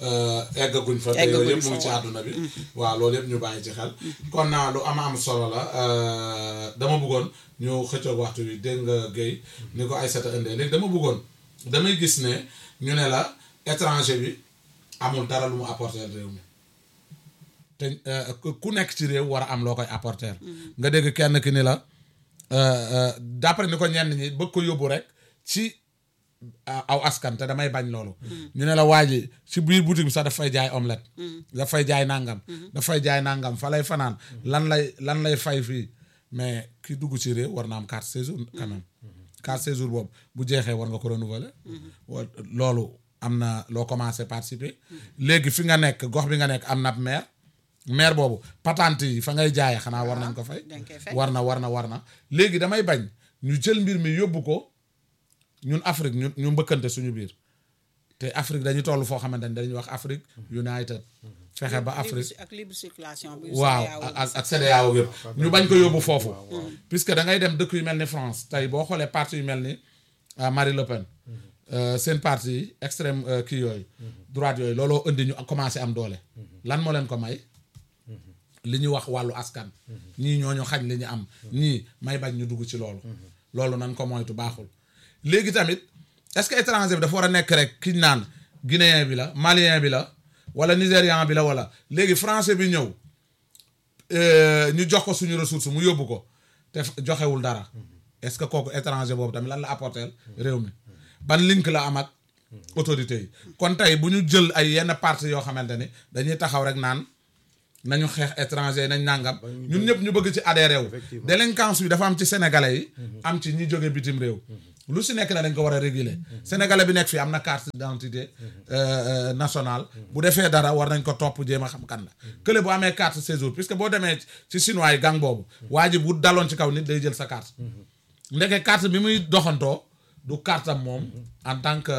eggaguñ fa te Eggaguñ yooyu yëpp fa, mu ngi ci waaw. àdduna bi waaw loolu yëpp ñu bàyyi ci xel kon naa lu am am solo la euh, dama bëggoon ñu xëccoog waxtu bi dégg nga Guèye ni ko Aïssata indee léegi dama bëggoon damay gis ne ñu ne la étranger bi amul dara lu mu apporter réew mi te euh, ku- ku nekk ci réew war a am loo koy apporter nga dégg kenn ki ni la euh, euh, d'après ni ko ñenn ñi bëgg ko yóbbu rek ci a- aw askan te damay bañ loolu ñu ne la waa ji ci biir boutique bi sax daf fay jaay omelette daf fay jaay nangam daf fay jaay nangam fa lay fanaan lan lay lan lay fay fii mais ki dugg ci réew war na am carte séjour quand même carte séjour boobu bu jeexee war nga ko renouveler wa loolu am na loo commencé participer léegi fi nga nekk gox bi nga nekk am na ab maire maire boobu patente yi fa ngay jaayee xanaa war nañ ko fay dañ koy fay. war na war na war na léegi damay bañ ñu jël mbir mi yóbbu ko ñun Afrique ñu ñu mbëkkante suñu biir te Afrique dañu toll foo xamante ni dañuy wax Afrique United fexe ba Afrique ak libre circulation bi waaw ak ak CEDEAO yëpp ñu bañ ko yóbbu foofu puisque da ngay dem dëkk yu mel ni France tey boo xoolee parti yu mel ni ah, Marie Le Pen euh, seen parti yi extrême euh, kii yooyu droite yooyu looloo indi ñu commencé am doole lan moo leen ko may li ñu wax wàllu askan ñii ñooñu xañ li ñu am ñii may bañ ñu dugg ci loolu loolu nan ko moytu baaxul léegi tamit est-ce que étranger bi dafa war a nekk rek kiñ naan guinéen bi la malien bi la wala nigérian bi la wala léegi français bi ñëw euh, ñu jox ko suñu ressource mu yóbbu ko te f- joxewul dara est-ce que kooku étranger boobu tamit lan la apporter réew mi ban link la am ak autorités yi kon tey bu ñu jël ay yenn parti yoo xamante ni dañuy taxaw rek naan nañu xeex étranger nañ nàngam ñun ñëpp ñu bëgg ci adhéré wu Effectivement. délinquance bi dafa am ci sénégalais yi am ci ñi jóge bitim réew lu si nekk na dañ ko war a réguler sénégalais bi nekk fii am na carte d'identité euh, euh, nationale bu defee dara war nañ ko topp jéem a xam kan la kële bu amee carte séjour puisque boo demee ci chinois yi gang boobu waa ji bu daloon ci kaw nit day jël sa carte ndeke carte bi muy doxantoo du carte am moom en tant que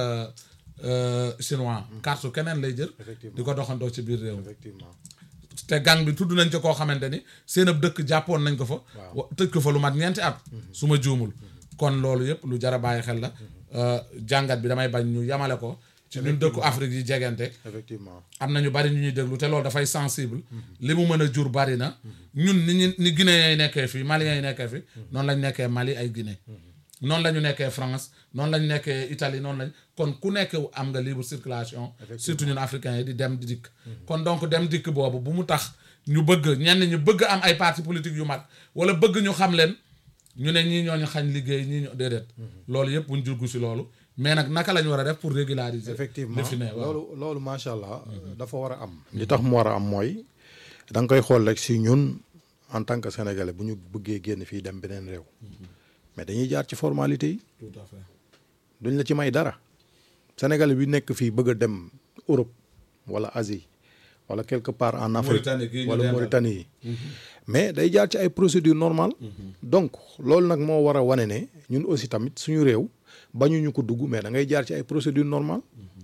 euh, chinois carte su keneen lay jël Effectivement. di ko doxantoo ci biir réew mi effectivement te gang bi tudd nañ ci koo xamante ni seen ab dëkk jàppoon nañ ko fa wa- tëj ko fa lu mat ñeenti at su ma juumul kon loolu yëpp lu jar a bàyyi xel la Euh, jàngat bi damay bañ ñu yamale ko ci ñun dëkku Afrique yi jegante effectivement am na ñu bari ñu ñuy déglu te loolu dafay sensible li mu mën a jur bari na ñun ni ñu ni Guinéens yi nekkee fii Maliens yi nekkee fii noonu lañ nekkee Mali ay Guinée noonu la ñu nekkee France noonu la ñu nekkee Italie noonu lañ kon ku nekk am nga libre circulation surtout ñun africains yi di dem di dikk kon donc dem dikk boobu bu mu tax ñu bëgg ñenn ñu bëgg am ay parti politique yu mag wala bëgg ñu xam leen ñu ne ñii ñooñu xañ liggéey ñii ñoo déedéet loolu yëpp buñ juggu si loolu mais nag naka la ñu war a def pour régulariser effectivement li fi ne waaw loolu loolu macha allah dafa war a am li tax mu war a am mooy da nga koy xool rek si ñun en tant que sénégalais bu ñu bëggee génn fii dem beneen réew mais dañuy jaar ci formalité yi tout à fait duñ la ci may dara sénégalais bi nekk fii bëgg a dem Europe wala Asie wala quelque part en Afrique Mauritanie gii ñu wala dendal. Mauritanie yi mais day jaar ci ay procédures normales donc loolu nag moo war a wane ne ñun aussi tamit suñu réew bañuñu ko dugg mais da ngay jaar ci ay procédures normales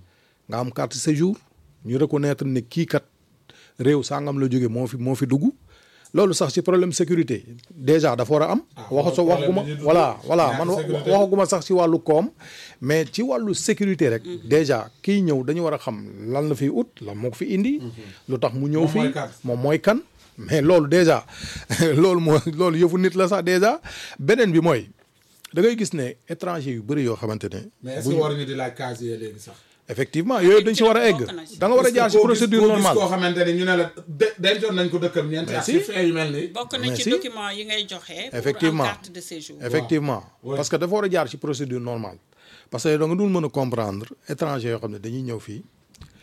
nga am carte séjour ñu reconnaître ne kii kat réew sangam la jóge moo fi moo fi dugg loolu sax ci problème sécurité déjà dafa war a am. Ah, waxu sa problème waxuma bi ñu dugg. voilà voilà ñàkk man wa- sécurité. waxaguma sax ci wàllu koom mais ci wàllu sécurité rek. déjà kiy ñëw dañu war a xam lan la fiy ut lan moo ko fi indi. lu tax mu ñëw Moom mooy fii kan. moom mooy kan. mais loolu déjà loolu moo loolu yëfu nit la sax déjà beneen bi mooy da ngay gis ne étranger yu bëri yoo xamante ne. mais est-ce que waruñu di laaj casier léegi sax. effectivement yooyu dañ ci war a egg bokk na ci. da nga war a jaar ci procédure koo normale. koo xamante ni ñu ne la de dencoon nañ ko dëkkam ñeenti at. si. ci fee yu mel nii. bokk na Mais ci si. document yi ngay joxe. Effectivement. pour am carte de séjour. effectivement Ouais. parce que dafa war a jaar ci procédure normale parce que da nga dul mën a comprendre étranger yoo xam ne dañuy ñëw fii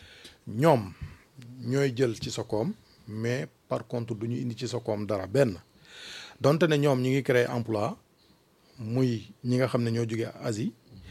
ñoom ñooy jël ci sa koom mais par contre du ñu indi ci sa koom dara benn donte ne ñoom ñi ngi créer emploi muy ñi nga xam ne ñoo jógee Asie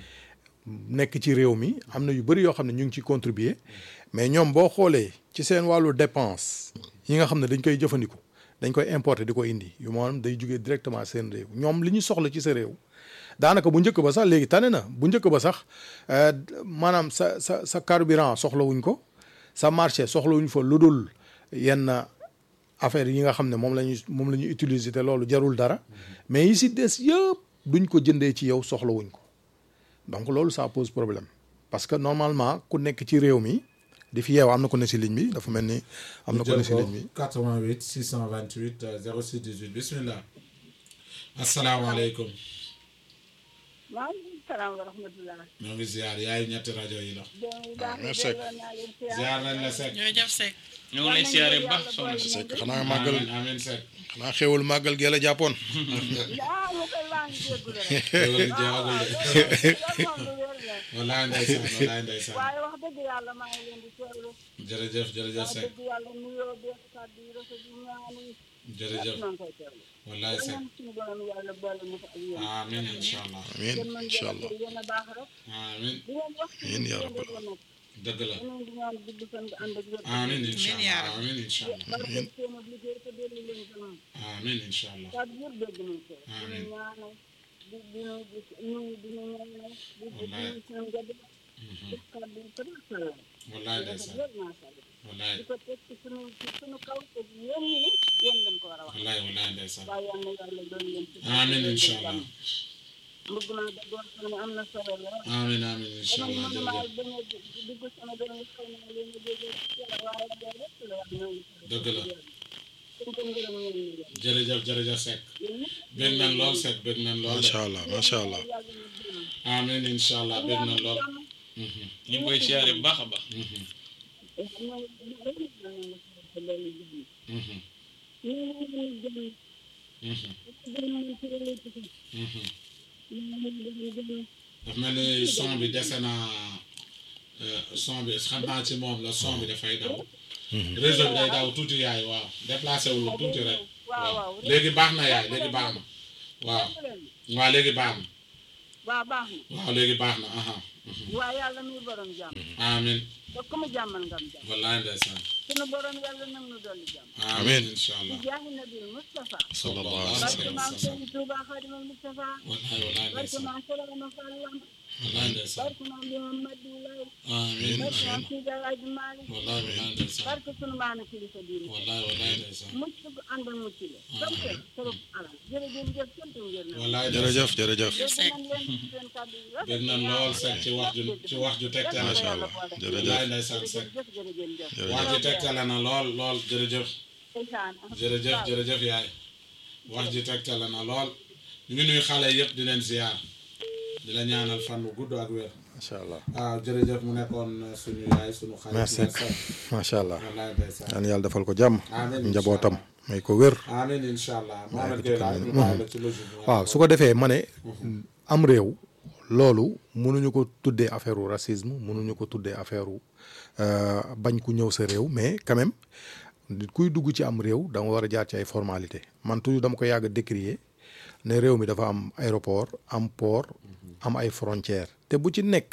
nekk ci réew mi am na yu bëri yoo xam ne ñu ngi ci contribuer mais ñoom boo xoolee ci seen wàllu dépense yi nga xam ne dañ koy jëfandiku dañ koy importer di ko indi yu maanaam day jugee directement seen réew ñoom li ñu soxla ci sa réew daanaka bu njëkk ba sax léegi tane na bu njëkk ba sax euh, maanaam sa sa sa carburant soxlawuñ ko sa marché soxlawuñ fa lu dul yenn affaire yi nga xam ne moom la ñuy moom la ñuy utiliser te loolu jarul dara mais yi si des yëpp duñ ko jëndee ci yow soxlawuñ ko donc loolu ça pose problème parce que normalement ku nekk ci réew mi di fi yeew am na ko ne si ligne bi dafa mel ni am na ko ne si ligne bi 88 628 euh, 06 18 bismillah asalaamaaleykum maaleykum salaam wa rahmatulah. ñoo ngi ziar yaay ñetti rajo yi la doom yi baax na merci. delloo naa leen siyaar. ziar nañ la Seck jërëjëf Seck. ñu ngi lay siyaare bu baax soxna si. c'est que xanaa màggal amiin amiin Seck xanaa xéwal màggal gee la jàppoon ah mu koy maa ngi déglu rek. loolu jeexagul de loolu moom lu wér la. wallaay ndeysaan wallaay ndeysaan waaye wax dëgg yàlla maa ngi leen di teewlu. jërëjëf jërëjëf wax Seck dëgg yàlla nuyoo beeg kàddu yi rafet yi ñaan yi. jërëjëf maa ngi koy teewlu. wallaay Seck ñaan suñu borom yàlla boole mu ko ak yéen. amiin incha allah amiin yéen mën incha ngeen a allah jël yéen a baax rek. amiin di ngeen wax ci Amiin yaa yéen rabbal la nekk. dëgg la yeneen di ñaan gudd fan nga ànd ak wér. amiin incha Amiin yaa allah rabbi. amiin incha allah barkeel seen liggéey te dellu leen gannaaw. amiin incha allah kàddu yëpp dégg nañ ko. Amiin. di ñaanal di di ñu gis ñu di ñu ñaanal di di Wallaay. di seen njaboot. def kàddu yu bëri solo. wallaay rafet ndeysaan lool macha allah. wallaay di ko teg ci sunu ci sunu kaw te yéen ñi ni yéen lañ ko war a wax. wallaay wallaay ndeysaan waaye yal na yàlla doon leen ci. amiin incha allah bëgg naa da doon xam ne am na solo lool. amiin amiin incha dama allah mënumaa jërëjëf bañ a dugg sama doon xëy na leen a dégg ci yàlla waaye loolu lépp la wax ñoo ngi ci. dëgg la suñ ko ngërëm ñeen ñi leen. jërëjëf jërëjëf Seck yéen ñëpp bég nañ lool Seck bég nañ lool de macha allah macha allah yàlla na jëm. amiin incha allah bég nañ lool ñu ngi koy siyaare bu baax a baax. daf mel ni son bi dese na son bi xam naa ci moom la son bi dafay daw réseau bi day daw tuuti yaay waaw déplacé wu la tuuti rek waaw waaw léegi baax na yaay léegi baax na waaw waaw léegi baax na waaw baax na waaw léegi baax na aha waaw yàlla muy borom jàmm amin te ku mu jàmmal ngam jàmm wallaay ndeysaan sunu borom yàlla nag nu dolli jàmm amin incha allah jaahi nabil Mustafa sallallahu barke alayhi wa maam sallam Sëriñ Tuuba Xaadimal Mustafa wallaay wallaay barke ndeysaan maam Sëriñ Fallam wallaay ndeysaan barke maam Limam Madi Lay amin barke maam amin Sidi Alaaji Maalik wallaay wallaay ndeysaan barke sunu maana kilifa diine wallaay wallaay ndeysaan mucc gu ànd ak mucc la sant trop alal jërëjëf jëf sant ngeen na wallaay jërëjëf jërëjëf dégg nañ leen ci seen kàddu yi rafet bég nañ lool Seck ci wax ju ci wax ju tegtale Macha Allah. jërëjëf wallaay ndeysaan Seck jërëjëf jërëjëf jëf wax ji tegtale na lool lool jërëjëf jërëjëf jërëjëf yaay wax ji tegtale na lool ñu ngi nuyu xale yëpp di leen ziar di la ñaanal fan bu gudd ak wér macha allah waaw jërëjëf mu nekkoon suñu yaay suñu xarit merci Mère Seck macha allah wallaay ndeysaan yaan yàlla defal ko jàmm Amiin, njabootam incha may ko wér amiin incha allah Mohamed ko Gueye ci laay kanam. ñu bàyyi la ci logique bi waaw su ko defee ma ne am réew loolu mënuñu ko tuddee affaire u racisme mënuñu ko tuddee affaire u euh, bañ ku ñëw sa réew mais quand même nit kuy dugg ci am réew da nga war a jaar ci ay formalité man toujours dama ko yàgg a décrier ne réew mi dafa am aéroport am port am ay frontières te bu ci nekk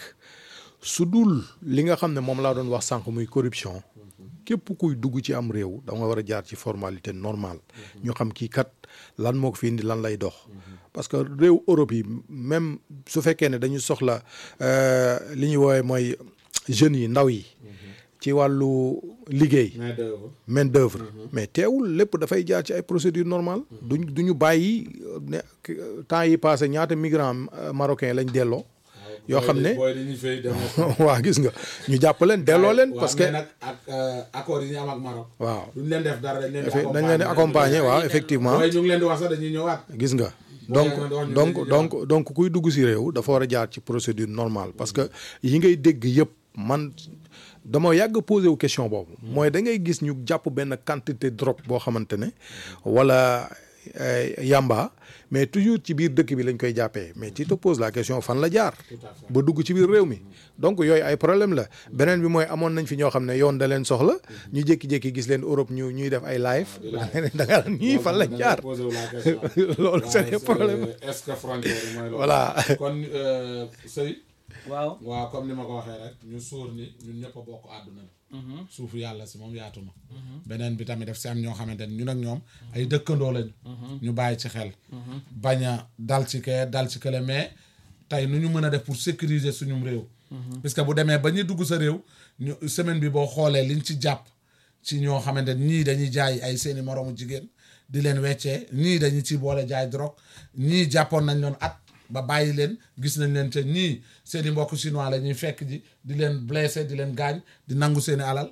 su dul li nga xam ne moom laa doon wax sànq muy corruption képp kuy dugg ci am réew da nga war a jaar ci formalité normale ñu xam kii kat lan moo ko fi indi lan lay dox parce que réew Europe yi même su fekkee ne dañu soxla euh, li ñuy woowee mooy jeunes yi ndaw yi ci wàllu liggéey main d'œuvre main d'œuvre mais teewul lépp dafay jaar ci ay procédures normales duñ du ñu bàyyi ne temps yi passé ñaata migrants euh, marocains lañ delloo yoo xam ne booy dañuy fay dem waa gis nga ñu jàpp leen delloo leen waaw, parce que mais nag ak euh, accord yi ñu am ak Maroc waaw duñ leen def dara dañ leen di effe- dañ leen di accompagner waaw effectivement waaye ñu ngi leen di wax sax dañuy ñëwaat gis nga donc leen di wax ñu donc dañuy donc donc kuy dugg si réew dafa war a jaar ci procédure normale parce que yi ngay dégg yëpp man dama yàgg posé wu question boobu mooy da ngay gis ñu jàpp benn quantité drogue boo xamante ne wala eh, yamba mais toujours ci biir dëkk bi lañ koy jàppee mais tu te poses la question fan la jaar ba dugg ci biir réew mi donc yooyu ay problème la beneen bi mooy amoon nañ fi ñoo xam ne yoon da leen soxla ñu jékki-jékki gis leen Europe ñu ñuy def ay live da nga naan ñii fan lañ jaar posé wu la question loolu c'est waaye un problème est-ce que frontière yi mooy loolu Voilà. kon euh, sëy waaw waaw comme ni ma ko waxee rek ñu suur ni ñun ñëpp a bokk àdduna bi suufu yàlla si moom yaatu na beneen bi tamit daf si am ñoo xamante ni ñun ak ñoom ay dëkkandoo lañ ñu bàyyi ci xel bañ a dal ci kee dal ci kële mais tey nu ñu mën a def pour sécuriser suñum réew parce que bu demee ba ñuy dugg sa réew ñu semaine bi boo xoolee liñ ci jàpp ci ñoo xamante ni ñii dañuy jaay ay seeni moroomu jigéen di leen weccee ñii dañu ci boole jaay drogue ñii jàppoon nañ leen at ba bàyyi leen gis nañ leen te ñii seeni mbokk chinois la ñuy fekk ji di leen blessé di leen gaañ di nangu seeni alal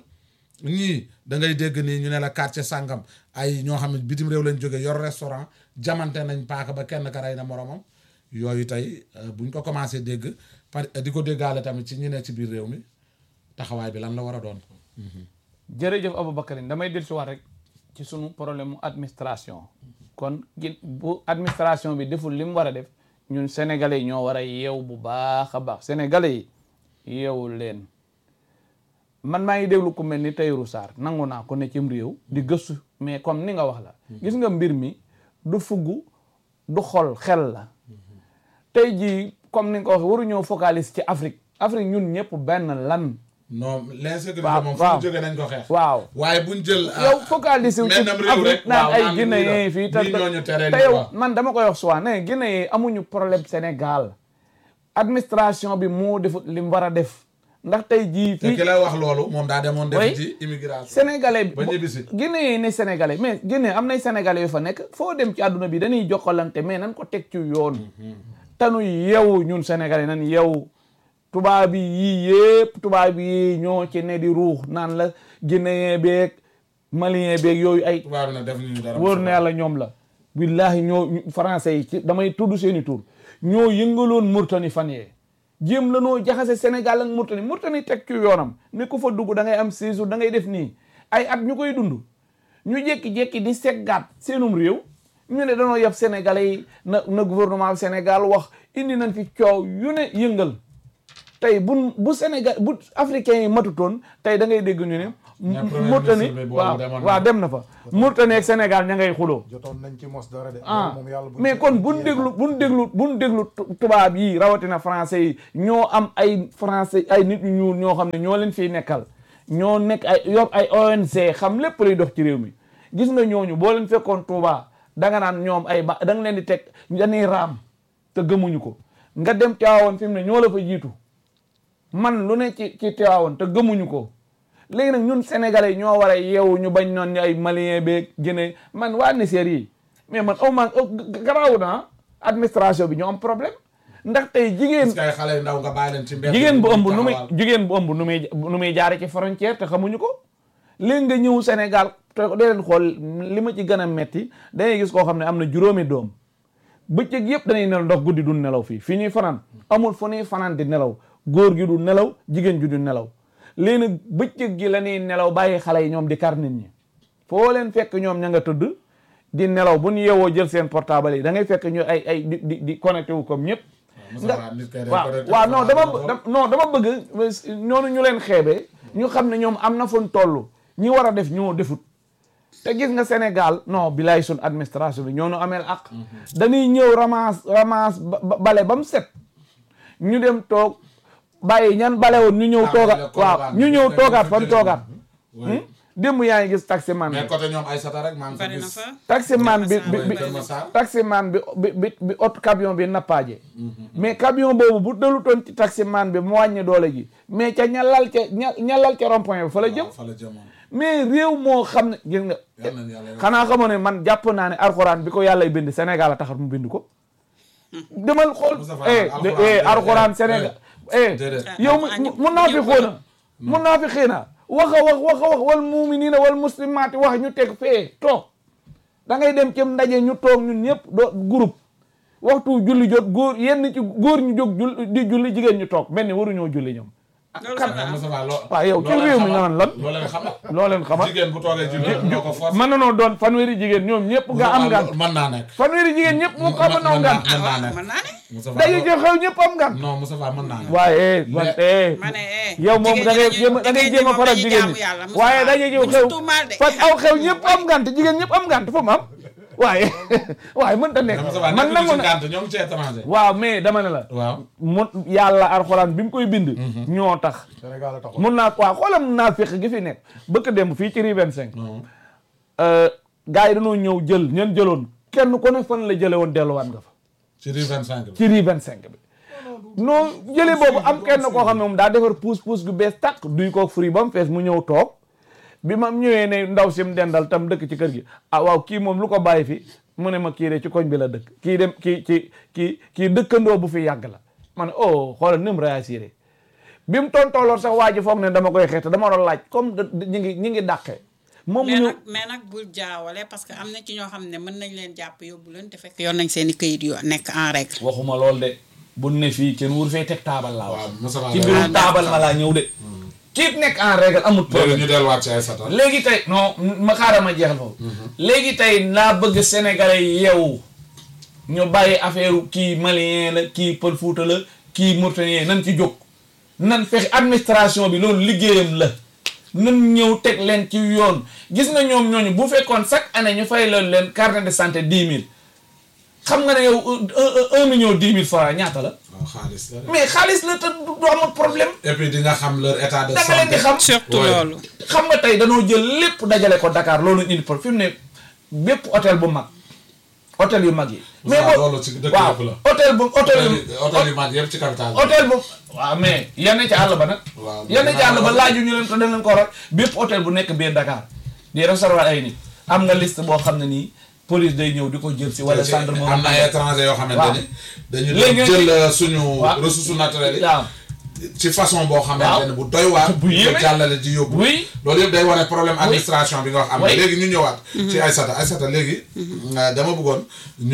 ñii da ngay dégg nii ñu ne la quartier sàngam ay ñoo xam ne bitim réew lañ jógee yor restaurant jamante nañ paaka ba kenn ka rey na moromam yooyu tey euh, buñ ko commencé dégg par di ko déggaale tamit ci ñi ne ci biir réew mi taxawaay bi lan la war a doon jërëjëf Aboubacarine damay dellu si waat rek ci sunu problème mu administration kon gin bu administration bi deful li mu war a def ñun sénégalais yi ñoo war a yeew bu baax a baax sénégalais yi yeewul leen man maa ngi déglu ku mel ni Tahirou Sarr nangu naa ko ne cim réew di gëstu mais comme ni nga wax la gis nga mbir mi du fugg du xol xel la tey jii comme ni nga ko waxee waruñoo focaliser ci Afrique Afrique ñun ñëpp benn lan non l'insécurité Waaw, moom fu waaw. mu jógee nañ ko xeex waaw waaye buñ jël yow focaliser wu ci mennam réew rek Afrique naan waaw, ay naan Guinée lii la. yi fii te Lii ñooñu tere te lii, yow waaw. man dama koy wax souvent ne Guinée yi amuñu problème Sénégal administration bi moo defut li mu war a def ndax tey jii te fii ki lay wax loolu moom daa demoon Oui. def ci immigration sénégalais ba ñibbisi. Guinée yi ne sénégalais mais Guinée am nay sénégalais yu fa nekk foo dem ci àdduna bi dañuy jokkalante mais nan ko teg ci yoon tanu yeewu ñun sénégalais nan yeewu tubaab yi yii yëpp tubaab yi ñoo ci ne di ruux naan la guinéen beeg malien beeg yooyu ay tubaab bi nag def ñu dara wóor na yàlla ñoom la billahi ñoo ñu- français yi ci damay tudd seeni tur ñoo yëngaloon Mauritanie fan yee jéem la noo jaxase Sénégal ak Mauritanie Mauritanie teg ci yoonam ni ku fa dugg da ngay am séjour da ngay def nii ay at ñu koy dund ñu jékki-jékki di seggaat seenum réew ñu ne danoo yeb Sénégalais yi na na gouvernement Sénégal wax indi nañ fi coow yu ne yëngal tey bu bu Sénégal bu africain yi matutoon tey da ngay dégg ñu ne Mais premier Mauritanie ministre bi boobu waaw demoon na. waaw dem na fa Mauritanie ak Sénégal ña ngay xuloo jotoon nañ ci mos dara de. ah moom yàlla buñ mais ci- kon buñ déglu buñ déglu buñ déglu tu- tubaab yi rawatina français yi ñoo am ay français ay nit ñu ñuul ñoo xam ne ñoo leen fiy nekkal ñoo nekk ay yor ay ONG xam lépp luy dox ci réew mi gis nga ñooñu boo leen fekkoon Touba danga naan ñoom ay ba da nga leen di teg dañuy raam te gëmuñu ko nga dem Tiwaawoon fi mu ne ñoo la fa jiitu man lu ne ci ci Tiwaawoon te gëmuñu ko léegi nag ñun sénégalais ñoo war a yeewu ñu bañ noon ñu ay malien beeg Guinée man waa Niger yi mais man au moins garaaw na administration bi ñoo am problème ndax tey jigéen parce que ay xale yu ndaw nga bàyyi leen ci mbedd jigéen bu bi ëmb nu muy taxawal. jigéen bu ëmb nu muy nu muy jaare ci frontière te xamuñu ko léegi nga ñëw Sénégal te dee leen xool li ma ci gën a metti dangay gis koo xam ne am na juróomi doom bëccëg yëpp dañuy nelaw ndox guddi du nelaw fii fii ñuy fanaan amul fu ñuy fanaan di nelaw góor gi du nelaw jigéen ji du nelaw léegi nag bëccëg gi la ñuy nelaw bàyyi xale yi ñoom di kar nit ñi foo leen fekk ñoom ña nga tëdd di nelaw bu ñu yeewoo jël seen portable yi da ngay fekk ñu ay ay di di di connecté wu comme ñëpp Moussa Ba, nit kay day waaw connecté waaw non Fapal dama la dam- non dama bëgg ñoonu ñu leen xeebee ñu xam ne ñoom am na fu ñu toll ñi war a def ñoo defut te gis nga Sénégal non bilaay sun administration bi ñoo nu ameel ak dañuy ñëw ramasse ramasse ba- ba- bale ba mu set ñu dem toog bàyyi ñan bale woon ñu ñëw Ah, toogaat le waaw Colobane ñu bi, ñëw dañ toogaat ko fan jëlee. toogaat Oui. démb yaa ngi gis taximan bi mais côté ñoom Aïssata rek maa ngi fa bari na gis fa taximan bi bi bi Kër Massar. taximan bi bi bi bi ot camion bi nappaaje mais camion boobu bu dalutoon ci taximan bi mu wàññi doole ji mais ca ñalal ca ña ñalal ca rond point bi fa la jëm waaw fa la jëmoon mais réew moo xam ne gis nga yal nañu yàlla xanaa xamoo ne man jàpp naa ne alxuraan bi ko yàlla bind Sénégal a taxat mu bind ko demal xool Moustapha, eh alxuraan eh déedéet, alxuraan déedéet. Sénégal eh Déedéet. yow mu mun naa fi xoona mun naa fi xiina wax a wax wax a wax wal muminina wal muslimaati wax ñu teg fee toog da ngay dem ci ndaje ñu toog ñun ñëpp doo groupe waxtu julli jot góor yenn ci góor ñu jóg jul di julli jigéen ñu toog mel ni waruñoo julli ñoom loolu kan- sax mais Moussa Ba loo waaw yow ci loo leen réew mi xamal- nga naan lan loo leen xamal loo leen xamal jigéen bu toogee julli ñoo ko force mën nanoo doon fanweeri jigéen ñoom ñëpp nga am ngant mën naa nekk fanweeri jigéen ñëpp mu ko am noo ngant mën naa nekk mën naa ne Moussa Ba dañuy jox xew ñëpp am ngant non Moussa Ba mën naa nekk waaye man eh ma ne eh yow moom da ngay jéem a da ngay jéem a faral jigéen ñi waaye dañuy ñëw xew fat aw xew ñëpp am ngant jigéen ñëpp am ngant fu mu am waaye waaye mën ta nekk Moussa Ba man nekk nangu ci na ngànt ñoom ci étranger waaw mais dama ne la waaw mu yàlla alxuraan bi mu koy bind ñoo tax Sénégal a taxoon. mun naa waaw xoolam naa féq gi fi nekk bëkk démb fii ci rue 25 non gars yi dañoo ñëw jël ñeen jëloon kenn ku ne fan la jële woon delluwaat nga fa ci rue 25 bi ci rue 25 bi non jële boobu am kenn koo xam ne moom daa defar puus puus gu bees tàq duy ko fruit ba mu fees mu ñëw toog bi ma ñëwee ne ndaw si mu dendal tam dëkk ci kër gi ah waaw kii moom lu ko bàyyi fi mu ne ma kii de ci koñ bi la dëkk kii dem kii ci kii kii dëkkandoo bu fi yàgg la ma ne oh xoolal ni mu réagir bi mu tontooloon sax waa ji foog ne dama koy xeex te dama doon laaj comme da- da- ñi ngi ñi ngi dàqee moom mu mais ñëw nag mais nag bul jaawale parce que am na ci ñoo xam ne mën nañ leen jàpp yóbbu leen te fekk yoon nañ seen i këyit yu nekk en règle waxuma lool de bu ne fii kenn wur fee teg taabal laa wax waaw Moussa Ba ci day mbirum wax. taabal ma laa ñëw de kiit nekk en règle amul léegi problème ñu delluwaat ci Aïssata léegi tey non ma xaaral ma jeexal foofu léegi tey naa bëgg sénégalais yi yeewu ñu bàyyi affaire kii malien la kii pël fuuta la kii mauritanien nan ci jóg nan fexe administration bi loolu liggéeyam la nan ñëw teg leen ci yoon gis nga ñoom ñooñu bu fekkoon chaque année ñu fay loolu leen carnet de santé dix mille xam nga ne yow un un- un million dix mille francs ñaata la waaw xaalis la de. mais xaalis la te du du amul problème et puis di nga xam leur état de da nga leen di santé xam surtout Ouais. loolu xam nga tey danoo jël lépp dajale ko Dakar loolu indi pour fi mu ne bépp hôtel bu mag hôtel yu mag yi. mais Moussa boo loolu ci dëkk waaw yëpp la hôtel bu hôtel hôtel yu yi hôtel yu mag yëpp ci capital bi. hôtel bu waaw mais yenn ci àll ba nag. waaw yenn ci àll ba laaju ñu leen ko dañ leen ko waral bépp hôtel bu nekk biir Dakar di recevoir ay nit am nga liste boo xam ne nii police day ñëw di ko jël si wala gendarmerie am na ay étranger yoo waaw. xamante ni dañu Léegi doon jël euh, suñu waaw. ressources naturelles yi waaw ci façon boo xamante ne bu doy waar Bu yéeme. ko jàllale di yóbbu Oui. loolu yëpp day wane problème administration bi nga wax am na Oui. léegi ñu ñëwaat ci Aïssata Aïssata léegi euh, dama bëggoon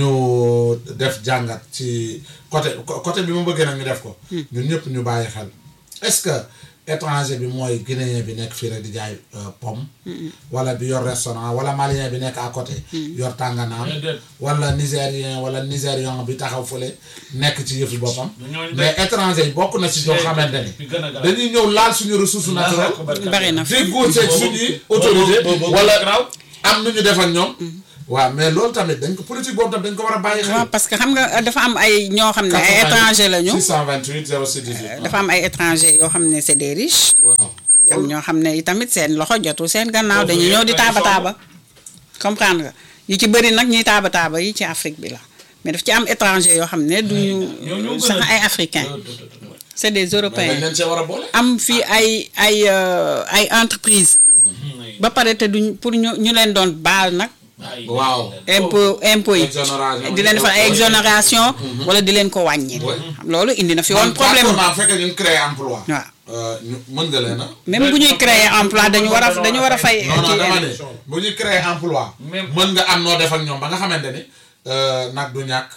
ñu def jàngat ci côté co- côté bi mu bëggee nag ñu def ko ñun ñëpp ñu bàyyi xel est-ce que étranger bi mooy guinéen bi nekk fii rek di jaay euh, pomme wala bi yor restaurant wala malien bi nekk à côté yor tànganaan Déedéet. wala nigérien wala nigérian bi taxaw fële nekk ci yëfi boppam ñooñu mais étranger yi bokk na ci ñoo xamante ni bi gën a garaaw. dañuy ñëw laal suñu ressource naturelle bari na fi déggoo seeg suñuy autorité wala am nu ñu def ak ñoom waaw mais loolu tamit dañ ko politique boobu tamit dañ ko war a bàyyi waaw xel parce que xam nga dafa am ay ñoo xam ne ay étranger lañu 628 06 18 dafa am ay étranger yoo xam ne c'est des riches waaw am ñoo xam ne itamit seen loxo jotul seen gannaaw dañuy ñëw di taaba taaba comprendre nga yu ci bëri nag ñuy taaba taaba yi ci Afrique bi la mais daf ci am étranger yoo xam ne duñu sax ay africains c'est des mais dañ européens leen see war a boole am fii ay ay euh, ay entreprise ba pare te duñ pour ñu ñu leen doon baal nag waaw impôt impôt yi Exonération. di leen defal ay exonération wala di leen ko wàññi Ouais. loolu indi na fi woon man problème d'accord naa fekkee ñu créer emploi waaw euh, ñu mën nga leen a même bu ñuy créer emploi dañu war a dañu war a fay non non kii dama ne bu ñu créer emploi Même- mën nga am noo def ak ñoom ba nga xamante ni euh, nag du ñàkk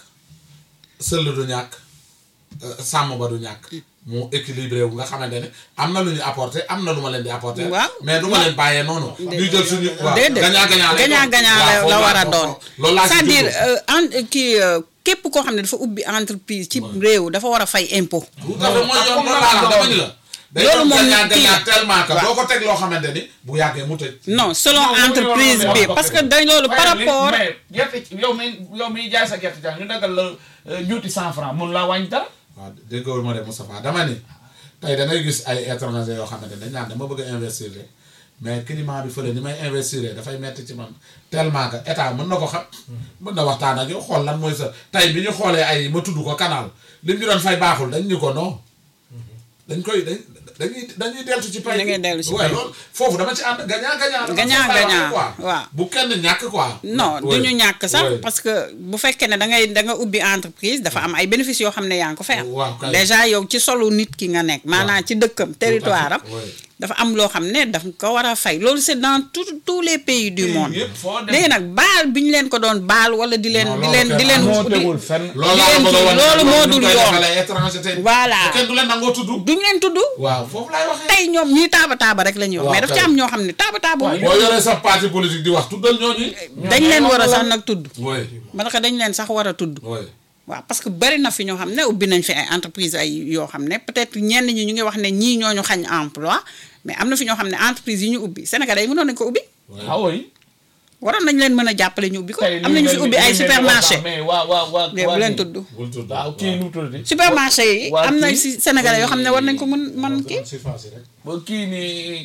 sëll du ñàkk euh, sàmm ba du ñàkk mu équilibré wu nga xamante ne am na lu ñu apporté am na lu ma leen di apporté Waaw. mais du ma leen bàyyee noonu ñu jël suñu waaw déedéet gagnant gagnant lay gagnant doon. gagnant waaw, la foofu la laa- war a foofu- doon loolu laa ci c'est-à-dire jublu. euh, en kii euh, képp koo xam ne dafa ubbi entreprise ci réew dafa war a fay impôt tout à fait mooy yoon loolu laa la dama ni la day Loolu doon moom gagnant kii gagnant tellement que waaw. doo ko teg loo xamante ni bu yàggee mu tëj non selon Non, entreprise loolu bi loolu parce que dañ loolu par rapport mais gerte yow mi yow mi jaay sa gerte jàng ñu dagal la euh, juuti cent franc mun laa wàññi dara waaw déggoo ma de Moustapha dama ni tey da ngay gis ay étranger yoo xamante dañ naan dama bëgg a investir de mais climat bi fële ni may investir dafay metti ci man tellement que état mën na ko xam mën na waxtaan ak yow xool lan mooy sa tey bi ñu xoolee ay ma tudd ko canal li ñu doon fay baaxul dañ ñu ko non dañ koy dañ dañuy dañuy deltu ci pay Da ngay dellu ci waaye pay. loolu foofu dama ci ànd gagnant gagnant dama Gagnant, ci bàyyi gagnant, quoi waaw. bu kenn ñàkk quoi non Ouais. du ñu ñàkk sax Ouais. parce que bu fekkee ne da ngay da nga ubbi entreprise dafa am ay bénéfices yoo xam ne yaa ngi ko fay am Waaw, kay. déjà yow ci solu nit ki nga nekk maanaam ci dëkkam territoire am Ouais. dafa am loo xam ne daf ko war a fay loolu c'est dans tout tous les pays du monde yëpp foo dem. léegi nag baal bi ñu leen ko doon baal wala di leen Non, di loolu leen di kenn leen moo di- tegul fenn loolu di laa leen la bëgg a kii wan loolu moo ñu dul koy yoon defalee étranger tey Voilà. te kenn du leen nangoo tudd duñ leen tudd waaw foofu laay waxee tey ñoom ñii taaba taaba rek la ñuy wax Waaw, mais daf ci kay. am ñoo xam ne taaba taaba wuñu boo yoree sa parti politique di wax tuddal ñooñu dañ leen war a sax nag tudd oui ma ne ko dañ leen sax war a tudd oui waaw parce que bari na fi ñoo xam ne ubbi nañ fi ay entreprise ay yoo xam ne peut-être ñenn ñi ñu ngi wax ne ñii ñooñu xañ emploi mais am na fi ñoo xam ne entreprise yi ñu ubbi Sénégalais yi mënoon nañ ko ubbi ah oui waroon nañ leen mën a jàppale ñu ubbi ko tey am nañu fi ubbi ay supermarché mais waa waa waa mais bu leen tudd bul tudd waaw kii nu mu tuddati supermarché yi waa am na kii- si Sénégalais yoo xam ne war nañ ko mën man kii surface yi rek ba kii nii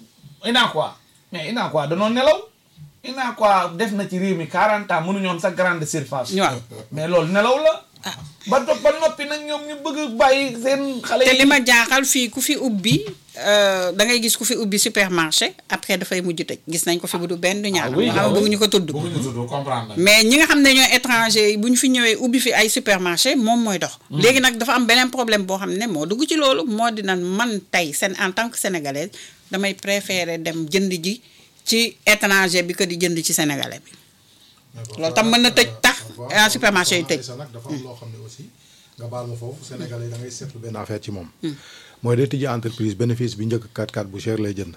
ina quoi mais ina quoi danoo nelaw ina quoi def na ci réew mi 40 ans mënuñoon sa grande surface waaw mais loolu nelaw la ba do ba noppi nag ñoom ñu bëgg a bàyyi seen xale te yi li ma jaaxal fii ku fi ubbi euh, da ngay gis ku fi ubbi supermarché après dafay mujj tëj gis nañ ko fi bu du benn du ñaar Ah oui, nga xam ah ne oui. bëgguñu ko tudd bëgguñu tudd comprendre nañ mais ñi nga xam ne ñooy étranger yi bu ñu fi ñëwee ubbi fi ay supermarché moom mooy dox. léegi nag dafa am beneen problème boo xam ne moo dugg ci loolu moo di naan man tey seen en tant que sénégalaise damay préférer dem jënd ji ci étranger bi que di jënd ci sénégalais bi. loolu tam mën na tëj tax ah, supermarché yi tëj. sa nag dafa am loo xam ne aussi nga baal ma foofu sénégalais da ngay seetlu benn affaire ci moom mooy day tijji entreprise bénéfice bi njëkk 4-4 bu cher lay jënd